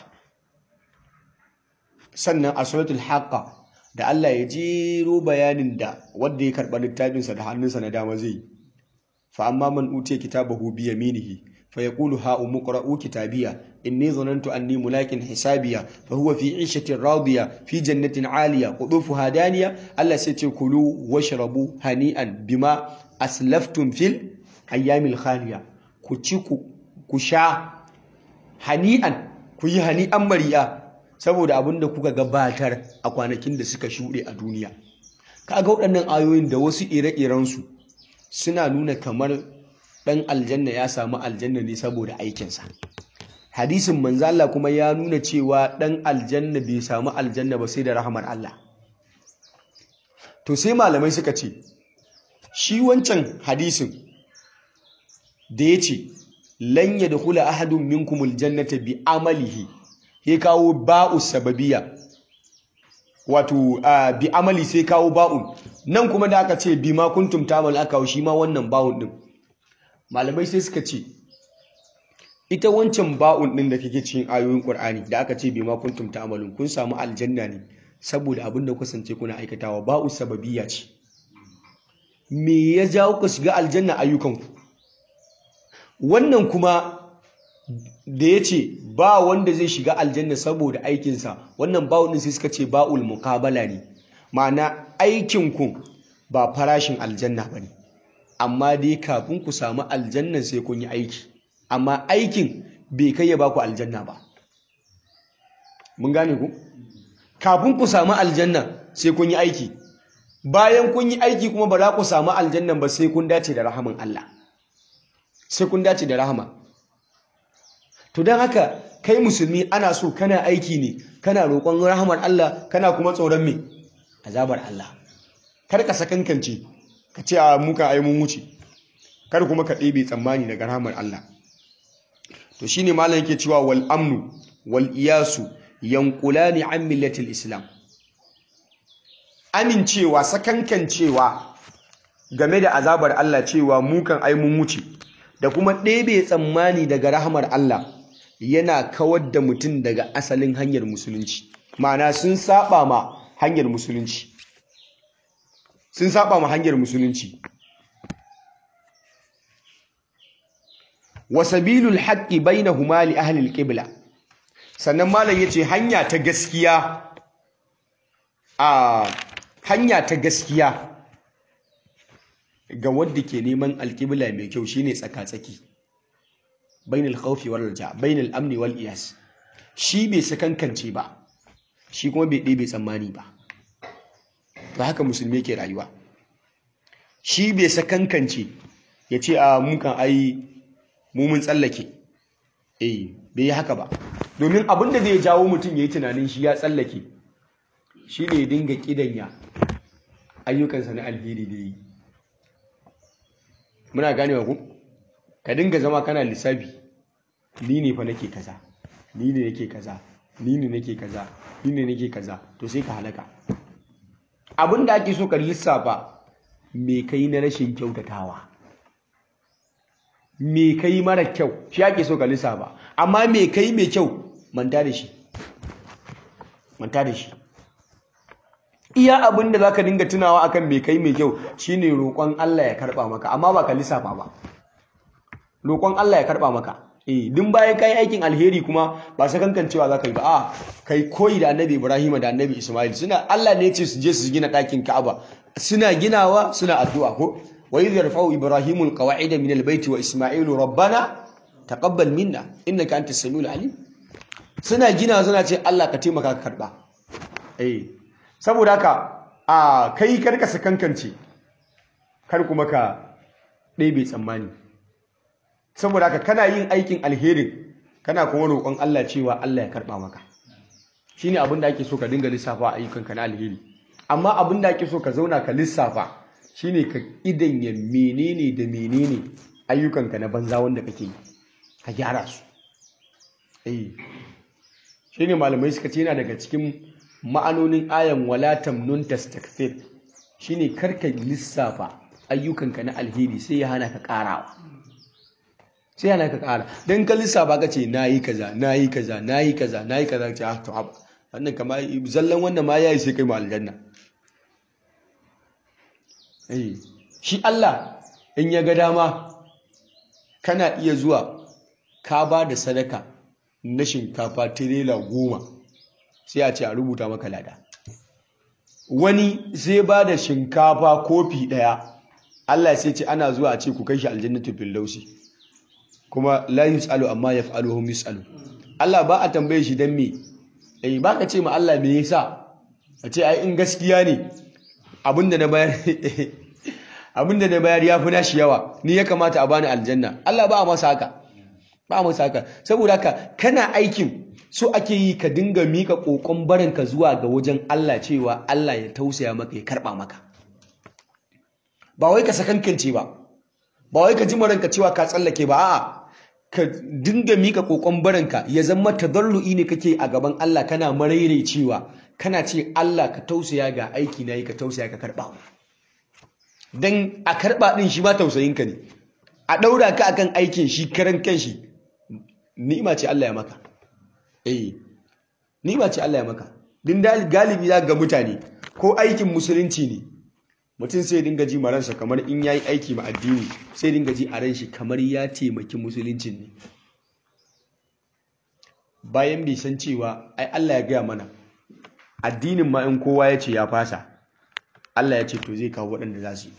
sannan a suratul haqqa da Allah ya jero bayanin da wanda ya karɓa littafinsa da hannunsa na dama zai fa amma man utiya kitabahu bi yaminihi fa yaqulu ha umqra'u kitabiya inni dhanantu anni mulakin hisabiya fa huwa fi 'ishatin radiya fi jannatin 'aliya qudufuha daniya Allah sai ce kulu washrabu hani'an bima aslaftum fil ayyamil khaliya ku ci ku sha hani'an ku yi hani'an mariya saboda abin da kuka gabatar a kwanakin da suka shuɗe a duniya kaga waɗannan ayoyin da wasu ire-irensu suna nuna kamar ɗan aljanna ya samu aljanna ne saboda aikinsa hadisin manzo Allah kuma ya nuna cewa ɗan aljanna bai samu aljanna ba sai da rahamar Allah to sai malamai suka ce shi wancan hadisin da ya ce lan ya da kula ahadun minkumul jannata bi amalihi ya kawo ba'u sababiya wato bi amali sai kawo ba'un nan kuma da aka ce bi ma kuntum tamal aka shi ma wannan ba'un din malamai sai suka ce ita wancan ba'un din da kake cikin ayoyin Qur'ani da aka ce bi ma kuntum ta'malun kun samu aljanna ne saboda abin da kusance kuna aikatawa ba'u sababiya ce me ya jawo ku shiga aljanna ayyukanku wannan kuma da ya ce ba wanda zai shiga aljanna saboda aikinsa wannan ba'ul ɗin sai suka ce ba'ul muqabala ne ma'ana aikinku ba farashin aljanna ba ne amma dai kafin ku samu aljannan sai kun yi aiki amma aikin bai kai ya baku aljanna ba mun gane ku kafin ku samu aljanna sai kun yi aiki bayan kun yi aiki kuma ba za ku samu aljannan ba sai kun dace da rahaman Allah sai kun dace da rahama to don haka kai musulmi ana so kana aiki ne kana roƙon rahmar Allah kana kuma tsoron me azabar Allah kar ka sakankance ka ce a muka ai mun wuce kar kuma ka ɗebe tsammani daga rahmar Allah to shine malam yake cewa wal amnu wal iyasu yanqulani an millatil islam amincewa sakankancewa game da azabar Allah cewa mukan ai mun wuce da kuma ɗebe tsammani daga rahamar Allah yana kawar da mutum daga asalin hanyar musulunci ma'ana sun saba ma hanyar musulunci sun saba ma hanyar musulunci wa sabilul haqqi bainahuma li ahli al-qibla sannan malam yace hanya ta gaskiya a hanya ta gaskiya ga wadda ke neman alƙibla mai kyau shine tsaka-tsaki bainal khawfi wal raja bainal amni wal iyas shi bai sakankance ba shi kuma bai ɗebe tsammani ba ba haka musulmi ke rayuwa shi bai sakankance ya ce a mukan ai mumun tsallake eh bai yi haka ba domin abin da zai jawo mutum ya yi tunanin shi ya tsallake shi ne ya dinga ƙidanya ayyukansa na alheri da yi muna ganewa ku ka dinga zama kana lissafi ni ne fa nake kaza ni ne nake kaza ni ne nake kaza ni ne nake kaza to sai ka halaka abin da ake so ka lissafa me kai na rashin kyautatawa me kai mara kyau shi ake so ka lissafa amma me kai mai kyau manta da shi manta da shi iya abin da zaka dinga tunawa akan me kai mai kyau shine roƙon Allah ya karba maka amma ba ka lissafa ba roƙon Allah ya karba maka eh din bayan kai aikin alheri kuma ba sa kankan cewa zaka yi ba a kai koyi da Annabi Ibrahim da Annabi Ismail suna Allah ne ya ce su je su gina ɗakin Ka'aba suna ginawa suna addu'a ko wa idh yarfa'u Ibrahimu al-qawa'ida min al-bayti wa Ismailu rabbana taqabbal minna innaka antas samiul alim suna ginawa suna ce Allah ka taimaka ka karba eh saboda haka a kai karka sakankance kar kuma ka ɗebe tsammani saboda haka kana yin aikin alherin kana kuma roƙon Allah cewa Allah ya karɓa maka shine abin da ake so ka dinga lissafa ayyukanka na alheri amma abin da ake so ka zauna ka lissafa shine ka idanya menene da menene ayyukanka na banza wanda kake yi ka gyara su eh shine malamai suka ce yana daga cikin ma'anonin ayan wala tamnun tastakthir shine karka lissafa ayyukanka na alheri sai ya hana ka karawa sai yana ka kara dan ka lissafa ka ce nayi kaza nayi kaza nayi kaza nayi kaza ce ah to ab wannan kama zallan wannan ma yayi sai kai mu aljanna eh shi Allah in ya ga dama kana iya zuwa ka ba da sadaka na shinkafa tirela goma sai a ce a rubuta maka lada wani zai ba da shinkafa kofi ɗaya Allah sai ce ana zuwa a ce ku kai shi aljannatu firdausi kuma la yusalu amma yaf'alu hum yusalu Allah ba a tambaye shi dan me eh ba ka ce ma Allah me yasa a ce ai in gaskiya ne abinda na bayar abinda na bayar yafi nashi yawa ni ya kamata a bani aljanna Allah ba a masa haka ba a masa haka saboda haka kana aikin so ake yi ka dinga mika kokon barinka zuwa ga wajen Allah cewa Allah ya tausaya maka ya karba maka ba wai ka sakankance ba ba wai ka ji maranka cewa ka tsallake ba a'a ka dinga mika kokon barinka ya zama tadarru'i ne kake a gaban Allah kana maraire cewa kana ce Allah ka tausaya ga aiki na yi ka tausaya ka karba dan a karba din shi ma tausayinka ne a daura ka akan aikin shi karan kanshi ni'ima ce Allah ya maka eh ni'ima ce Allah ya maka din galibi za ga mutane ko aikin musulunci ne mutum sai dinga ji maransa kamar in yayi aiki ma addini sai dinga ji a ran shi kamar ya taimaki musuluncin ne bayan bai san cewa ai Allah ya gaya mana addinin ma in kowa ya ce ya fasa Allah ya ce to zai kawo waɗanda za su yi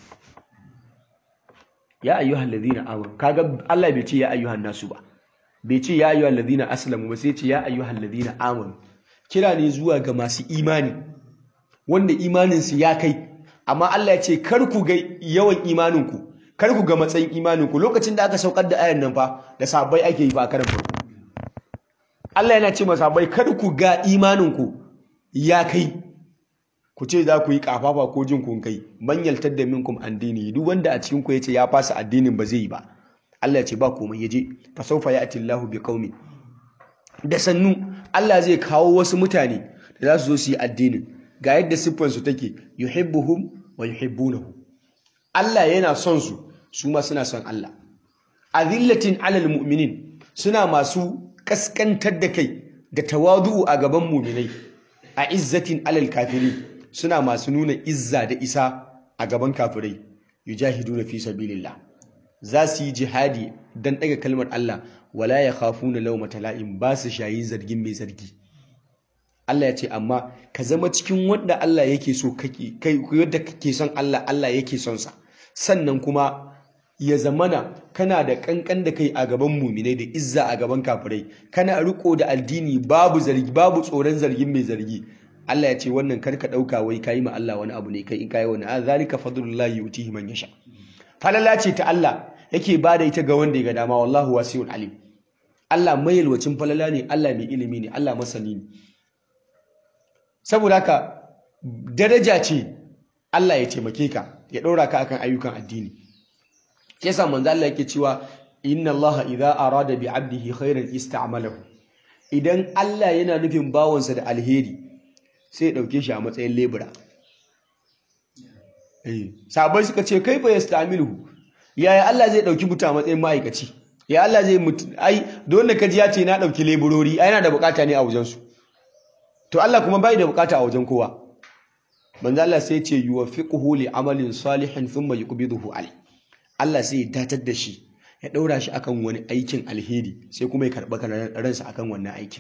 ya ayyuhal ladina amanu kaga Allah bai ce ya ayyuhan nasu ba bai ce ya ayyuhal ladina aslamu ba sai ce ya ayyuhal ladina amanu kira ne zuwa ga masu imani wanda imaninsu ya kai amma Allah ya ce kar ku ga yawan imaninku kar ku ga matsayin imaninku lokacin da aka saukar da ayan nan fa da sabai ake yi ba a karan farko Allah yana ce masa bai kar ku ga imaninku ya kai ku ce za ku yi kafafa ko jin kun kai man yaltar da minkum an dini duk wanda a cikin ku yace ya fasa addinin ba zai yi ba Allah ya ce ba komai yaje fa sawfa ya'ti Allahu bi qaumin da sannu Allah zai kawo wasu mutane da za su zo su yi addinin ga yadda siffar su take yuhibbuhum wa yuhibbunahu Allah yana son su su ma suna son Allah azillatin alal mu'minin suna masu kaskantar da kai da tawadu'u a gaban mu'minai a izzatin alal kafirin suna masu nuna izza da isa a gaban kafirai yujahiduna fi sabilillah za su yi jihadi dan daga kalmar Allah wala yakhafuna lawmata la'im ba su shayi zargin mai zargi Allah ya ce amma ka zama cikin wanda Allah yake so kake kai yadda kake son Allah Allah yake son sa sannan kuma ya zamana kana da kankan da kai a gaban muminai da izza a gaban kafirai kana riko da addini babu zargi babu tsoron zargin mai zargi Allah ya ce wannan karka dauka wai kai ma Allah wani abu ne kai in kai wani zalika fadlullahi yutihi man yasha falala ce ta Allah yake bada ita ga wanda ya ga dama wallahu wasiul alim Allah mai yalwacin falala ne Allah mai ilimi ne Allah masani ne saboda haka daraja ce Allah ya taimake ka ya ɗora ka akan ayyukan addini shi yasa manzo Allah yake cewa inna Allah idza arada bi 'abdihi khairan ista'malahu idan Allah yana nufin bawansa da alheri sai ya dauke shi a matsayin lebura eh sabai suka ce kai fa yasta'miluhu yaya Allah zai dauki mutum a matsayin ma'aikaci ya Allah zai mutu ai dole ka ji ya ce na dauki leburori ai yana da bukata ne a wajen su to Allah kuma bai da bukata a wajen kowa manzo Allah sai ce yuwaffiquhu li amalin salihin thumma yuqbiduhu alai Allah sai ya datar da shi ya daura shi akan wani aikin alheri sai kuma ya karba ransa akan wannan aikin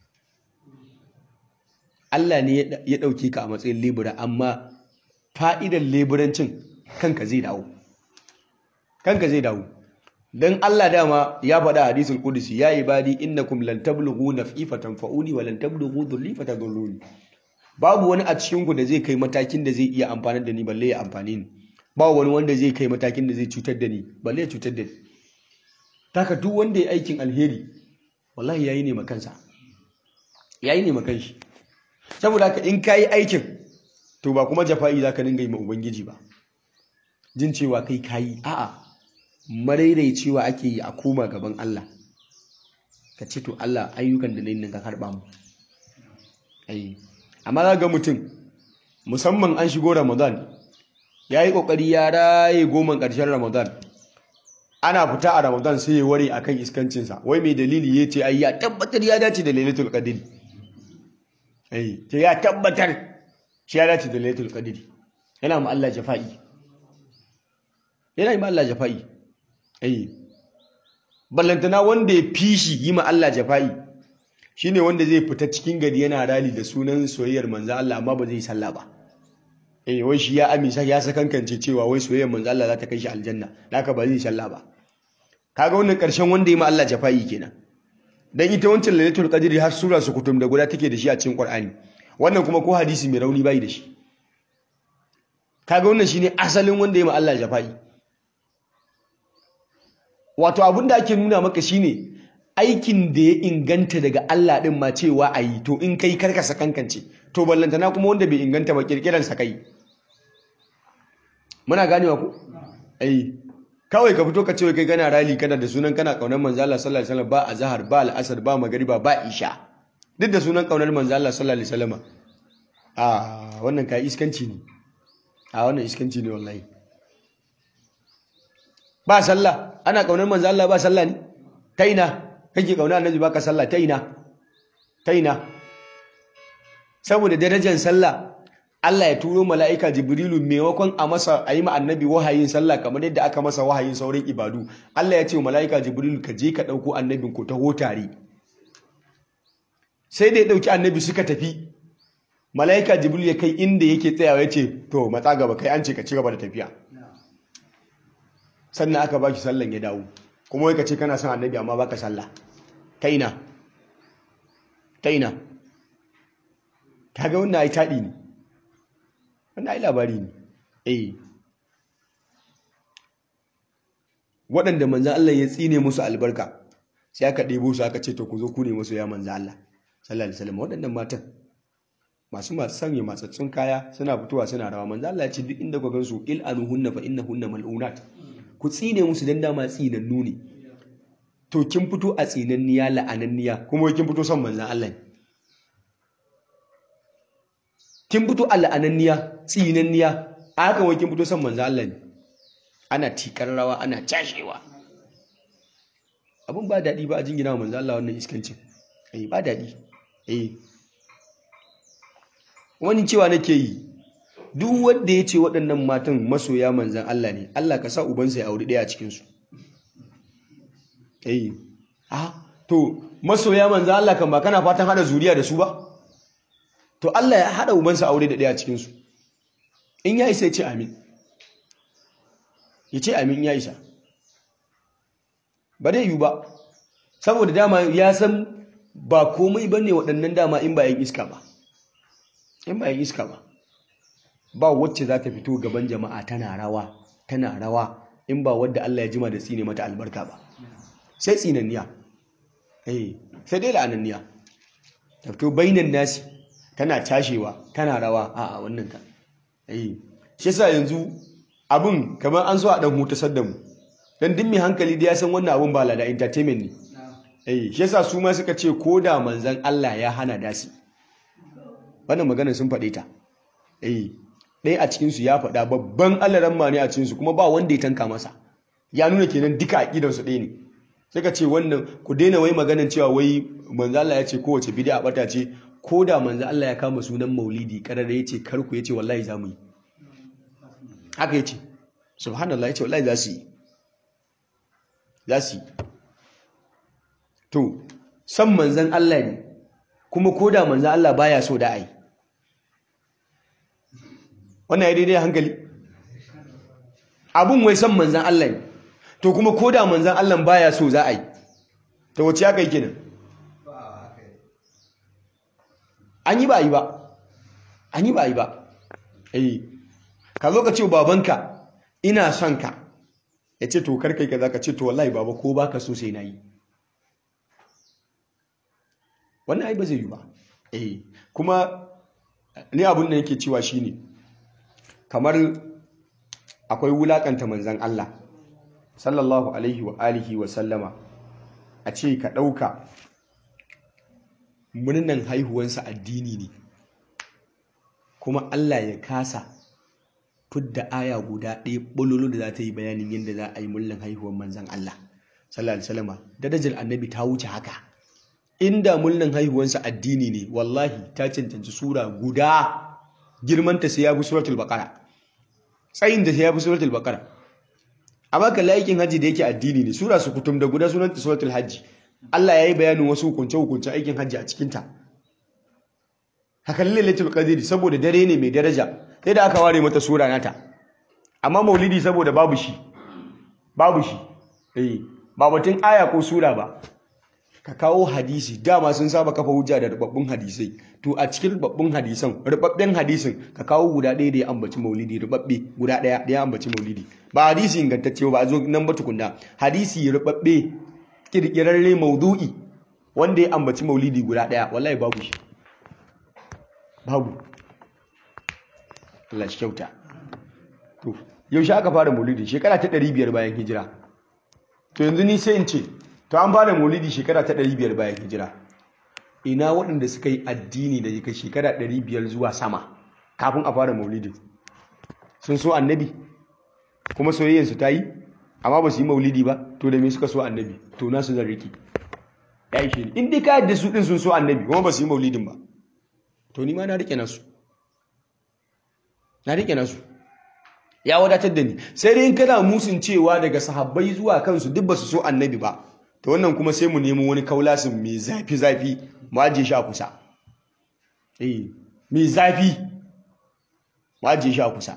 Allah ne ya dauke ka a matsayin lebura amma fa'idar leburancin kanka zai dawo kanka zai dawo dan Allah dama ya faɗa hadisul qudsi ya ibadi innakum lan tablughu naf'i fatanfa'uni wa lan tablughu dhurri fatadurruni babu wani a cikinku da zai kai matakin da zai iya amfanar da ni balle ya amfani ni ba wani wanda zai kai matakin da zai cutar da ni balle ya cutar da ni taka duk wanda ya aikin alheri wallahi yayi ne makansa yayi ne makan shi saboda haka in kayi aikin to ba kuma jafa'i zaka dinga yi ma ubangiji ba jin cewa kai kayi a'a cewa ake yi a koma gaban Allah ka ce to Allah ayyukan da nayi nan ka karba mu ai amma za ga mutum musamman an shigo ramadan ya yi ƙoƙari ya raye goman ƙarshen ramadan ana fita a ramadan sai ya ware a kan iskancinsa wai mai dalili ya ce ai ya tabbatar ya dace da lailatul qadr ai ce ya tabbatar shi ya dace da lailatul qadr yana ma Allah jafa'i yana yi ma Allah jafa'i ai ballantana wanda ya fishi yi ma Allah jafa'i shine wanda zai fita cikin gari yana rali da sunan soyayyar manzo Allah amma ba zai sallah ba eh wai shi ya amisa ya sakankance cewa wai soyayyar manzo Allah za ta kai shi aljanna haka ba zai sallah ba kaga wannan karshen wanda ya ma Allah jafa'i kenan dan ita wancan lailatul qadri har sura su kutum da guda take da shi a cikin Qur'ani wannan kuma ko hadisi mai rauni bai da shi kaga wannan shine asalin wanda ya ma Allah jafa'i wato abin da ake nuna maka shine aikin da ya inganta daga Allah ɗin ma cewa a yi to in kai karka sakankance to ballantana kuma wanda bai inganta ba kirkiransa kai muna ganewa ku ai kawai ka fito ka ce kai kana rali kana da sunan kana kaunar manzo Allah sallallahu alaihi wasallam ba azhar ba al'asar ba magriba ba isha duk da sunan kaunar manzo Allah sallallahu alaihi wasallam a wannan kai iskanci ne a wannan iskanci ne wallahi ba sallah ana kaunar manzo Allah ba sallah ne ta ina kake kauna annabi baka sallah ta ina ta ina saboda darajar sallah Allah ya turo mala'ika Jibrilu maimakon a masa a yi ma annabi wahayin sallah kamar yadda aka masa wahayin sauran ibadu Allah ya ce wa mala'ika Jibrilu ka je ka ɗauko annabin ku taho tare sai da ya ɗauki annabi suka tafi mala'ika Jibrilu ya kai inda yake tsayawa ya ce to matsa gaba kai an ce ka ci gaba da tafiya sannan aka baki sallan ya dawo kuma wai ka ce kana son annabi amma baka sallah ta ina ta ina kaga wannan ai taɗi ne wannan ai labari ne eh waɗanda manzan Allah ya tsine musu albarka sai aka ɗebo su aka ce to ku zo ku ne masu ya manzo Allah sallallahu alaihi wasallam waɗannan matan masu masu sanya matsatsun kaya suna fitowa suna rawa manzo Allah ya ce duk inda ku gansu il anuhunna fa innahunna mal'unat ku tsine musu dan dama tsinannu ne to kin fito a tsinanniya la'ananniya kuma kin fito son manzon Allah ne kin fito a la'ananniya tsinanniya a haka wai kin fito son manzon Allah ne ana tikar rawa ana cashewa abun ba daɗi ba a jingina wa manzon Allah wannan iskancin eh ba daɗi eh wani cewa nake yi duk wanda ya ce waɗannan matan masoya manzan Allah ne Allah ka sa ubansa ya auri ɗaya a cikinsu eh ah to masoya manzan Allah kan ba kana fatan hada zuriya da su ba to Allah ya hada ubansa aure da ɗaya a cikinsu in ya isa ya ce amin ya ce amin ya isa ba dai yiwu ba saboda dama ya san ba komai bane waɗannan dama in ba yin iska ba in ba yin iska ba ba wacce za ta fito gaban jama'a tana rawa tana rawa in ba wadda Allah ya jima da tsine mata albarka ba sai tsinanniya eh sai dai la'ananniya ta fito bainan nasi tana tashewa tana rawa a a wannan ka eh shi yasa yanzu abun kamar an so a dan hutasar da mu dan duk mai hankali da ya san wannan abun ba lada entertainment ne eh shi yasa su ma suka ce ko da manzon Allah ya hana dasi wannan maganar sun faɗe ta eh ɗaya a cikinsu ya faɗa babban alaramma ne a cikinsu kuma ba wanda ya tanka masa ya nuna kenan duka aƙidarsu ɗaya ne sai ka ce wannan ku daina wai maganar cewa wai manzo Allah ya ce kowace bid'a bata ce ko da manzo Allah ya kama sunan maulidi karar ya ce karku ya ce wallahi za mu yi haka ya ce subhanallah ya ce wallahi za su yi za su yi to san manzan Allah ne kuma ko da manzan Allah baya so da ai wannan ya daidai hankali abun wai san manzan Allah ne to kuma ko da manzan Allah baya so za a yi ta wace aka yi kenan an yi ba yi ba an yi ba yi ba eh ka zo ka ce babanka ina son ka ya ce to karkai ka za ka ce to wallahi baba ko baka so sai na yi wannan ai ba zai yi ba eh kuma ni abin da yake cewa shine kamar akwai wulakanta manzan Allah sallallahu alaihi wa alihi wa sallama a ce ka ɗauka murnan haihuwansa addini ne kuma Allah ya kasa fidda aya guda ɗaya ɓololo da za ta yi bayanin yadda za a yi murnan haihuwan manzan Allah sallallahu alaihi wasallama darajar annabi ta wuce haka inda murnan haihuwansa addini ne wallahi ta cancanci sura guda girmanta sai ya bi suratul baqara tsayin da sai ya bi suratul baqara amma kan laikin haji da yake addini ne sura su kutum da guda sunanta suratul hajji Allah ya yi bayanin wasu hukunce hukunce aikin hajji a cikinta haka lailatul qadr saboda dare ne mai daraja sai da aka ware mata sura nata amma maulidi saboda babu shi babu shi eh ba batun aya ko sura ba ka kawo hadisi dama sun saba kafa hujja da rubabbun hadisai to a cikin rubabbun hadisan rubabben hadisin ka kawo guda ɗaya da ya ambaci maulidi rubabbe guda ɗaya da ya ambaci maulidi ba hadisi ingantacce ba a zo nan ba tukunna hadisi rubabbe kirkirarre maudu'i wanda ya ambaci maulidi guda ɗaya wallahi babu shi babu Allah shi kyauta to yaushe aka fara maulidi shekara ta 500 bayan hijira to yanzu ni sai in ce to an fara maulidi shekara ta 500 bayan hijira ina waɗanda suka yi addini da kai shekara 500 zuwa sama kafin a fara maulidi sun so annabi kuma soyayyarsu ta yi amma ba su yi maulidi ba to da me suka so annabi to nasu zan riki ya yi shi in dai ka yadda su ɗin sun so annabi kuma ba su yi maulidin ba to ni ma na rike nasu na rike nasu ya wadatar da ni sai dai in kana musun cewa daga sahabbai zuwa kansu duk ba su so annabi ba to wannan kuma sai mu nemo wani kaulasin mai zafi zafi mu ajiye shi a kusa eh mai zafi mu ajiye shi a kusa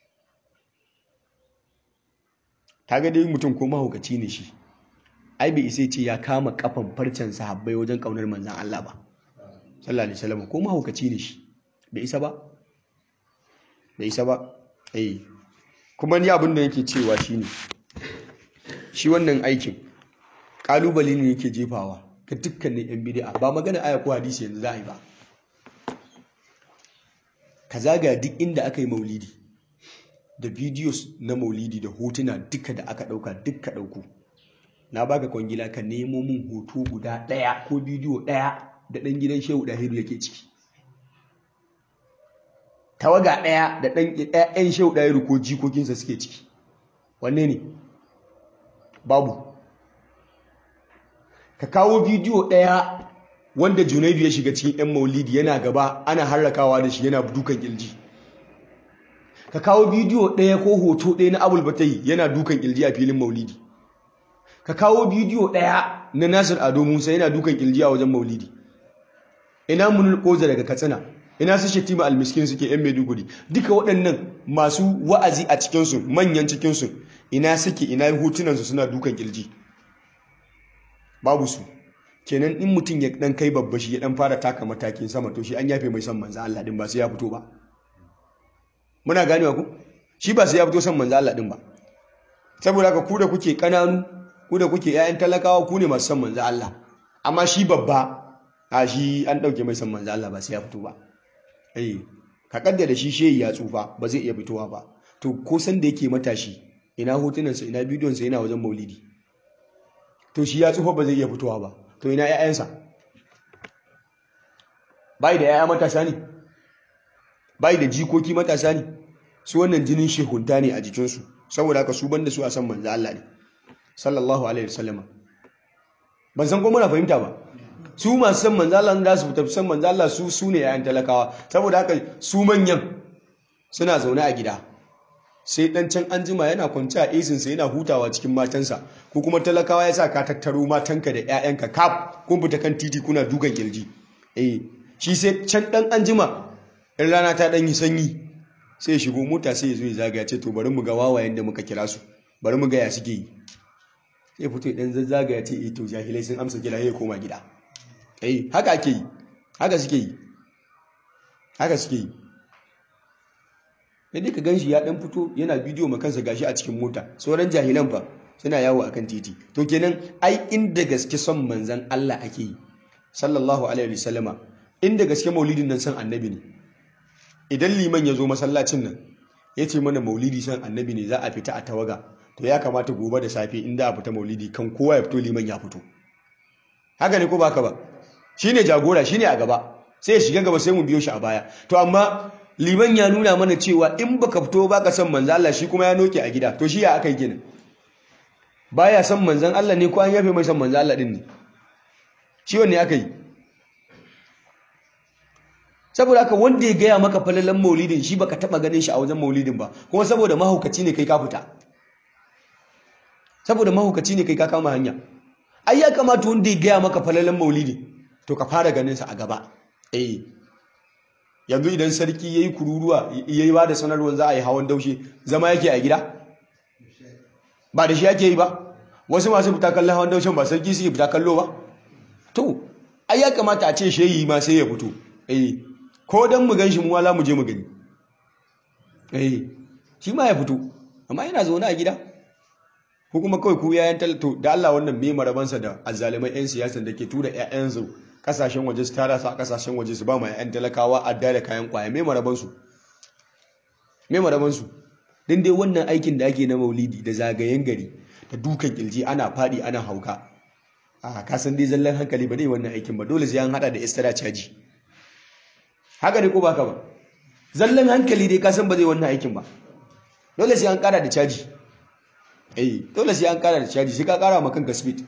kaga dai mutum ko mahaukaci ne shi ai bai isa ce ya kama kafan farcen sahabbai wajen kaunar manzan Allah ba sallallahu alaihi wasallam ko mahaukaci ne shi bai isa ba bai isa ba eh kuma ni abin da yake cewa shine shi wannan aikin kalubale ne yake jefawa ga dukkanin yan bid'a ba magana aya ko hadisi yanzu za a yi ba ka zaga duk inda aka yi maulidi da videos na maulidi da hotuna duka da aka dauka duka dauku na baka kwangila ka nemo min hoto guda daya ko bidiyo daya da dan gidan Shehu Dahiru yake ciki tawaga daya da dan ƴaƴan Shehu Dahiru ko jikokinsa suke ciki wanne ne babu ka kawo bidiyo daya wanda Junaidu ya shiga cikin ƴan maulidi yana gaba ana harrakawa da shi yana dukan kilji ka kawo bidiyo ɗaya ko hoto ɗaya na abul batai yana dukan kilji a filin maulidi ka kawo bidiyo ɗaya na nasir ado musa yana dukan kilji a wajen maulidi ina munul koza daga katsina ina su shetima almiskin suke yan maiduguri duka waɗannan masu wa'azi a cikinsu manyan cikinsu ina suke ina hotunansu suna dukan kilji babu su kenan in mutum ya dan kai babba shi ya dan fara taka matakin sama to shi an yafe mai son manzo Allah din ba sai ya fito ba muna ganewa ku shi ba sai ya fito son manzo Allah din ba saboda haka ku da kuke kananu ku da kuke ƴaƴan talakawa ku ne masu son manzo Allah amma shi babba a shi an dauke mai son manzo Allah ba sai ya fito ba eh ka kaddara shi shehi ya tsufa ba zai iya fitowa ba to ko san da yake matashi ina hotunansa ina bidiyonsa yana wajen maulidi to shi ya tsufa ba zai iya fitowa ba to ina ƴaƴansa bai da ƴaƴa matasa ne bai da jikoki matasa ne su wannan jinin shehunta ne a jikinsu saboda haka su banda su a san manzo Allah ne sallallahu alaihi wasallama ban san ko muna fahimta ba su masu san manzo Allah da su tafi san manzo Allah su su ne yayan talakawa saboda haka su manyan suna zaune a gida sai dan can anjima yana kwance a esin sa yana hutawa cikin matansa ko kuma talakawa ya sa ka tattaro matanka da ƴaƴanka kaf kun fita kan titi kuna dukan kirji eh shi sai can dan anjima in rana ta dan yi sanyi sai ya shigo mota sai ya zo ya zagaya ce to bari mu ga wawayen da muka kira su bari mu ga ya suke yi sai fito dan zazzagaya ce eh to jahilai sun amsa kira ya koma gida eh haka ake yi haka suke yi haka suke yi sai ka ganshi ya dan fito yana bidiyo ma kansa gashi a cikin mota sauran jahilan fa suna yawo akan titi to kenan ai inda gaske son manzon Allah ake yi sallallahu alaihi wasallama inda gaske maulidin nan san annabi ne idan liman ya zo masallacin nan ya ce mana maulidi san annabi ne za a fita a tawaga to ya kamata gobe da safe inda a fita maulidi kan kowa ya fito liman ya fito haka ne ko baka ba shine jagora shine a gaba sai ya shiga gaba sai mu biyo shi a baya to amma liman ya nuna mana cewa in baka fito baka san manzon Allah shi kuma ya noke a gida to shi ya aka yi gina baya san manzon Allah ne ko an yafe mai san manzon Allah din ne shi wanne aka yi saboda haka wanda ya gaya maka falalan maulidin shi baka taba ganin shi a wajen maulidin ba kuma saboda mahaukaci ne kai ka fita saboda mahaukaci ne kai ka kama hanya ai ya kamata wanda ya gaya maka falalan maulidin to ka fara ganin sa a gaba eh yanzu idan sarki yayi kururuwa yayi ba da sanarwar za a yi hawan daushe zama yake a gida ba da shi yake yi ba wasu masu fita kallon hawan daushen ba sarki suke fita kallo ba to ai ya kamata a ce shehi ma sai ya fito eh ko don mu gan shi mu wala mu je mu gani eh shi ma ya fito amma yana zaune a gida ko kuma kawai ku yayan talato da Allah wannan me marabansa da azzalimai yan siyasan da ke tura ƴaƴan su kasashen waje su tara su a kasashen waje su ba ma ƴaƴan talakawa adda da kayan kwaya me maraban su me maraban su din dai wannan aikin da ake na maulidi da zagayen gari da dukan kilji ana fadi ana hauka a kasan dai zallan hankali ba dai wannan aikin ba dole sai an hada da istara caji haka ne ko baka ba zallan hankali dai kasan ba zai wannan aikin ba dole sai an kara da caji eh dole sai an kara da caji sai ka kara ma kanka speed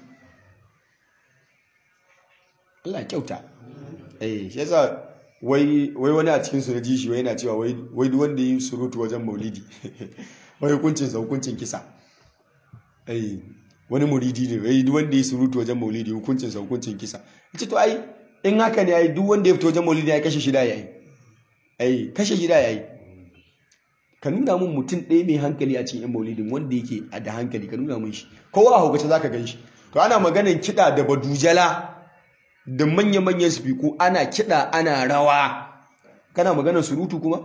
Allah kyauta eh shi yasa wai wai wani a cikin su na ji shi wai yana cewa wai wai duk wanda yi surutu wajen maulidi wai hukuncin sa hukuncin kisa eh wani muridi ne wai duk wanda yi surutu wajen maulidi hukuncin sa hukuncin kisa ce to ai in haka ne ai duk wanda ya fito wajen maulidi ya kashe shida yayi ai kashe shida yayi ka nuna mun mutum ɗaya mai hankali a cikin yan maulidin wanda yake da hankali ka nuna mun shi kowa a hukace zaka gan shi to ana maganan kiɗa da badujala da manya-manyan spiku ana kiɗa ana rawa kana maganan surutu kuma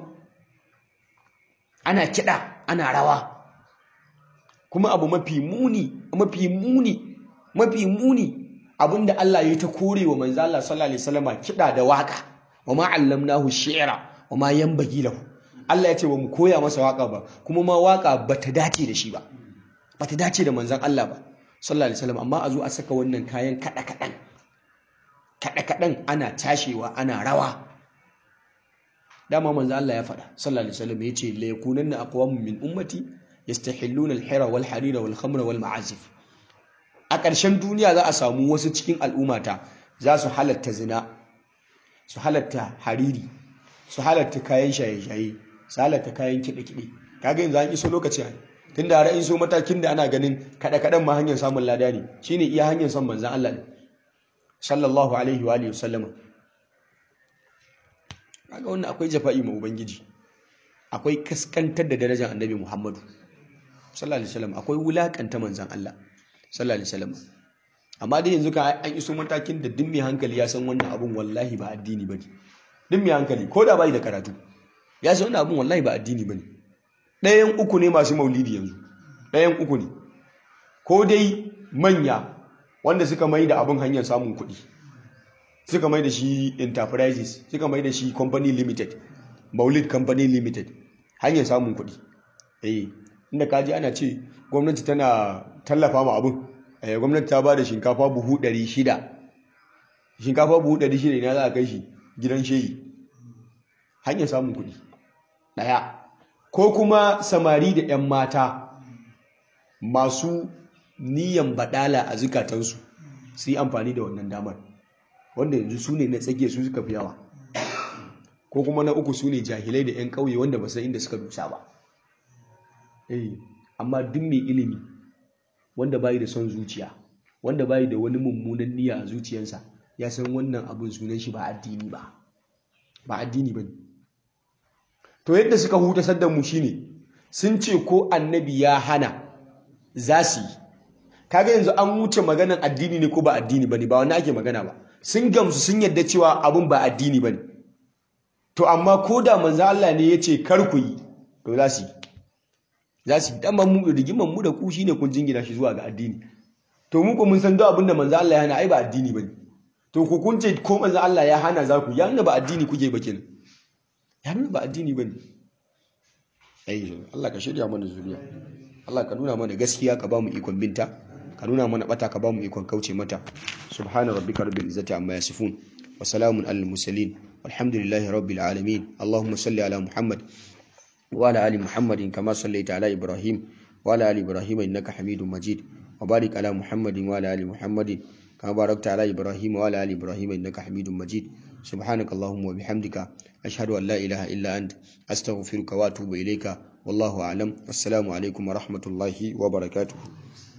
ana kiɗa ana rawa kuma abu mafi muni mafi muni mafi muni abinda Allah ya ta kore wa manzo Allah sallallahu alaihi wasallama kida da waka wa ma allamnahu shi'ra wa ma yanbaghi lahu Allah ya ce ba mu koya masa waka ba kuma ma waka bata dace da shi ba bata dace da manzon Allah ba sallallahu alaihi wasallam amma a zo a saka wannan kayan kada kadan kada kadan ana tashewa ana rawa dama manzo Allah ya faɗa sallallahu alaihi wasallam yace la yakunanna aqwamun min ummati yastahilluna al-hira wal harira wal khamra wal ma'azif a ƙarshen duniya za a samu wasu cikin al'ummata za su halatta zina su halatta hariri su halatta kayan shaye-shaye su halatta kayan kiɗe-kiɗe kaga yanzu an iso lokaci a tun da ra'ayin so matakin da ana ganin kaɗe-kaɗen ma hanyar samun lada ne shine iya hanyar son manzan Allah ne sallallahu alaihi wa alihi wasallama kaga wannan akwai jafa'i ma ubangiji akwai kaskantar da darajar annabi Muhammadu sallallahu alaihi wasallam akwai wulakanta manzan Allah sallallahu alaihi wasallam amma dai yanzu ka an iso matakin da duk mai hankali ya san wannan abun wallahi ba addini bane duk mai hankali ko da bai da karatu ya san wannan abun wallahi ba addini bane ɗayan uku ne masu maulidi yanzu ɗayan uku ne ko dai manya wanda suka mai da abun hanyar samun kuɗi suka mai da shi enterprises suka mai da shi company limited maulid company limited hanyar samun kuɗi eh inda kaji ana ce gwamnati tana tallafa ma abin gwamnati ta ba da shinkafa buhu 600 shinkafa buhu 600 ina za a kai shi gidan shehi hanyar samun kuɗi ɗaya ko kuma samari da 'yan mata masu niyan baɗala a zukatansu su yi amfani da wannan damar wanda yanzu su ne na tsage su suka fi yawa ko kuma na uku su ne jahilai da 'yan ƙauye wanda ba san inda suka dusa ba amma duk mai ilimi wanda bayi da son zuciya wanda bayi da wani mummunan niyya a zuciyarsa ya san wannan abin sunan shi ba addini ba ba addini ba to yadda suka hutasar da mu shine sun ce ko annabi ya hana za su yi kaga yanzu an wuce maganan addini ne ko ba addini ba ne ba wani ake magana ba sun gamsu sun yadda cewa abin ba addini ba ne to amma ko da manzo Allah ne ya ce kar ku yi to za su yi za su dan mu rigiman mu da ku shine kun jingina shi zuwa ga addini to mu ko mun san duk abinda manzo Allah ya hana ai ba addini bane to ku kun ce ko manzo Allah ya hana za ku ya nuna ba addini kuke ba kenan ya nuna ba addini bane ai Allah ka shirya mana zuriya Allah ka nuna mana gaskiya ka ba mu ikon binta ka nuna mana bata ka ba mu ikon kauce mata subhana rabbika rabbil izzati amma yasifun wa salamun alal mursalin walhamdulillahi rabbil alamin allahumma salli ala muhammad وعلى آل محمد كما صليت على إبراهيم وعلى آل إبراهيم إنك حميد مجيد وبارك على محمد وعلى آل محمد كما باركت على إبراهيم وعلى آل إبراهيم إنك حميد مجيد سبحانك اللهم وبحمدك أشهد أن لا إله إلا أنت أستغفرك وأتوب إليك والله أعلم والسلام عليكم ورحمة الله وبركاته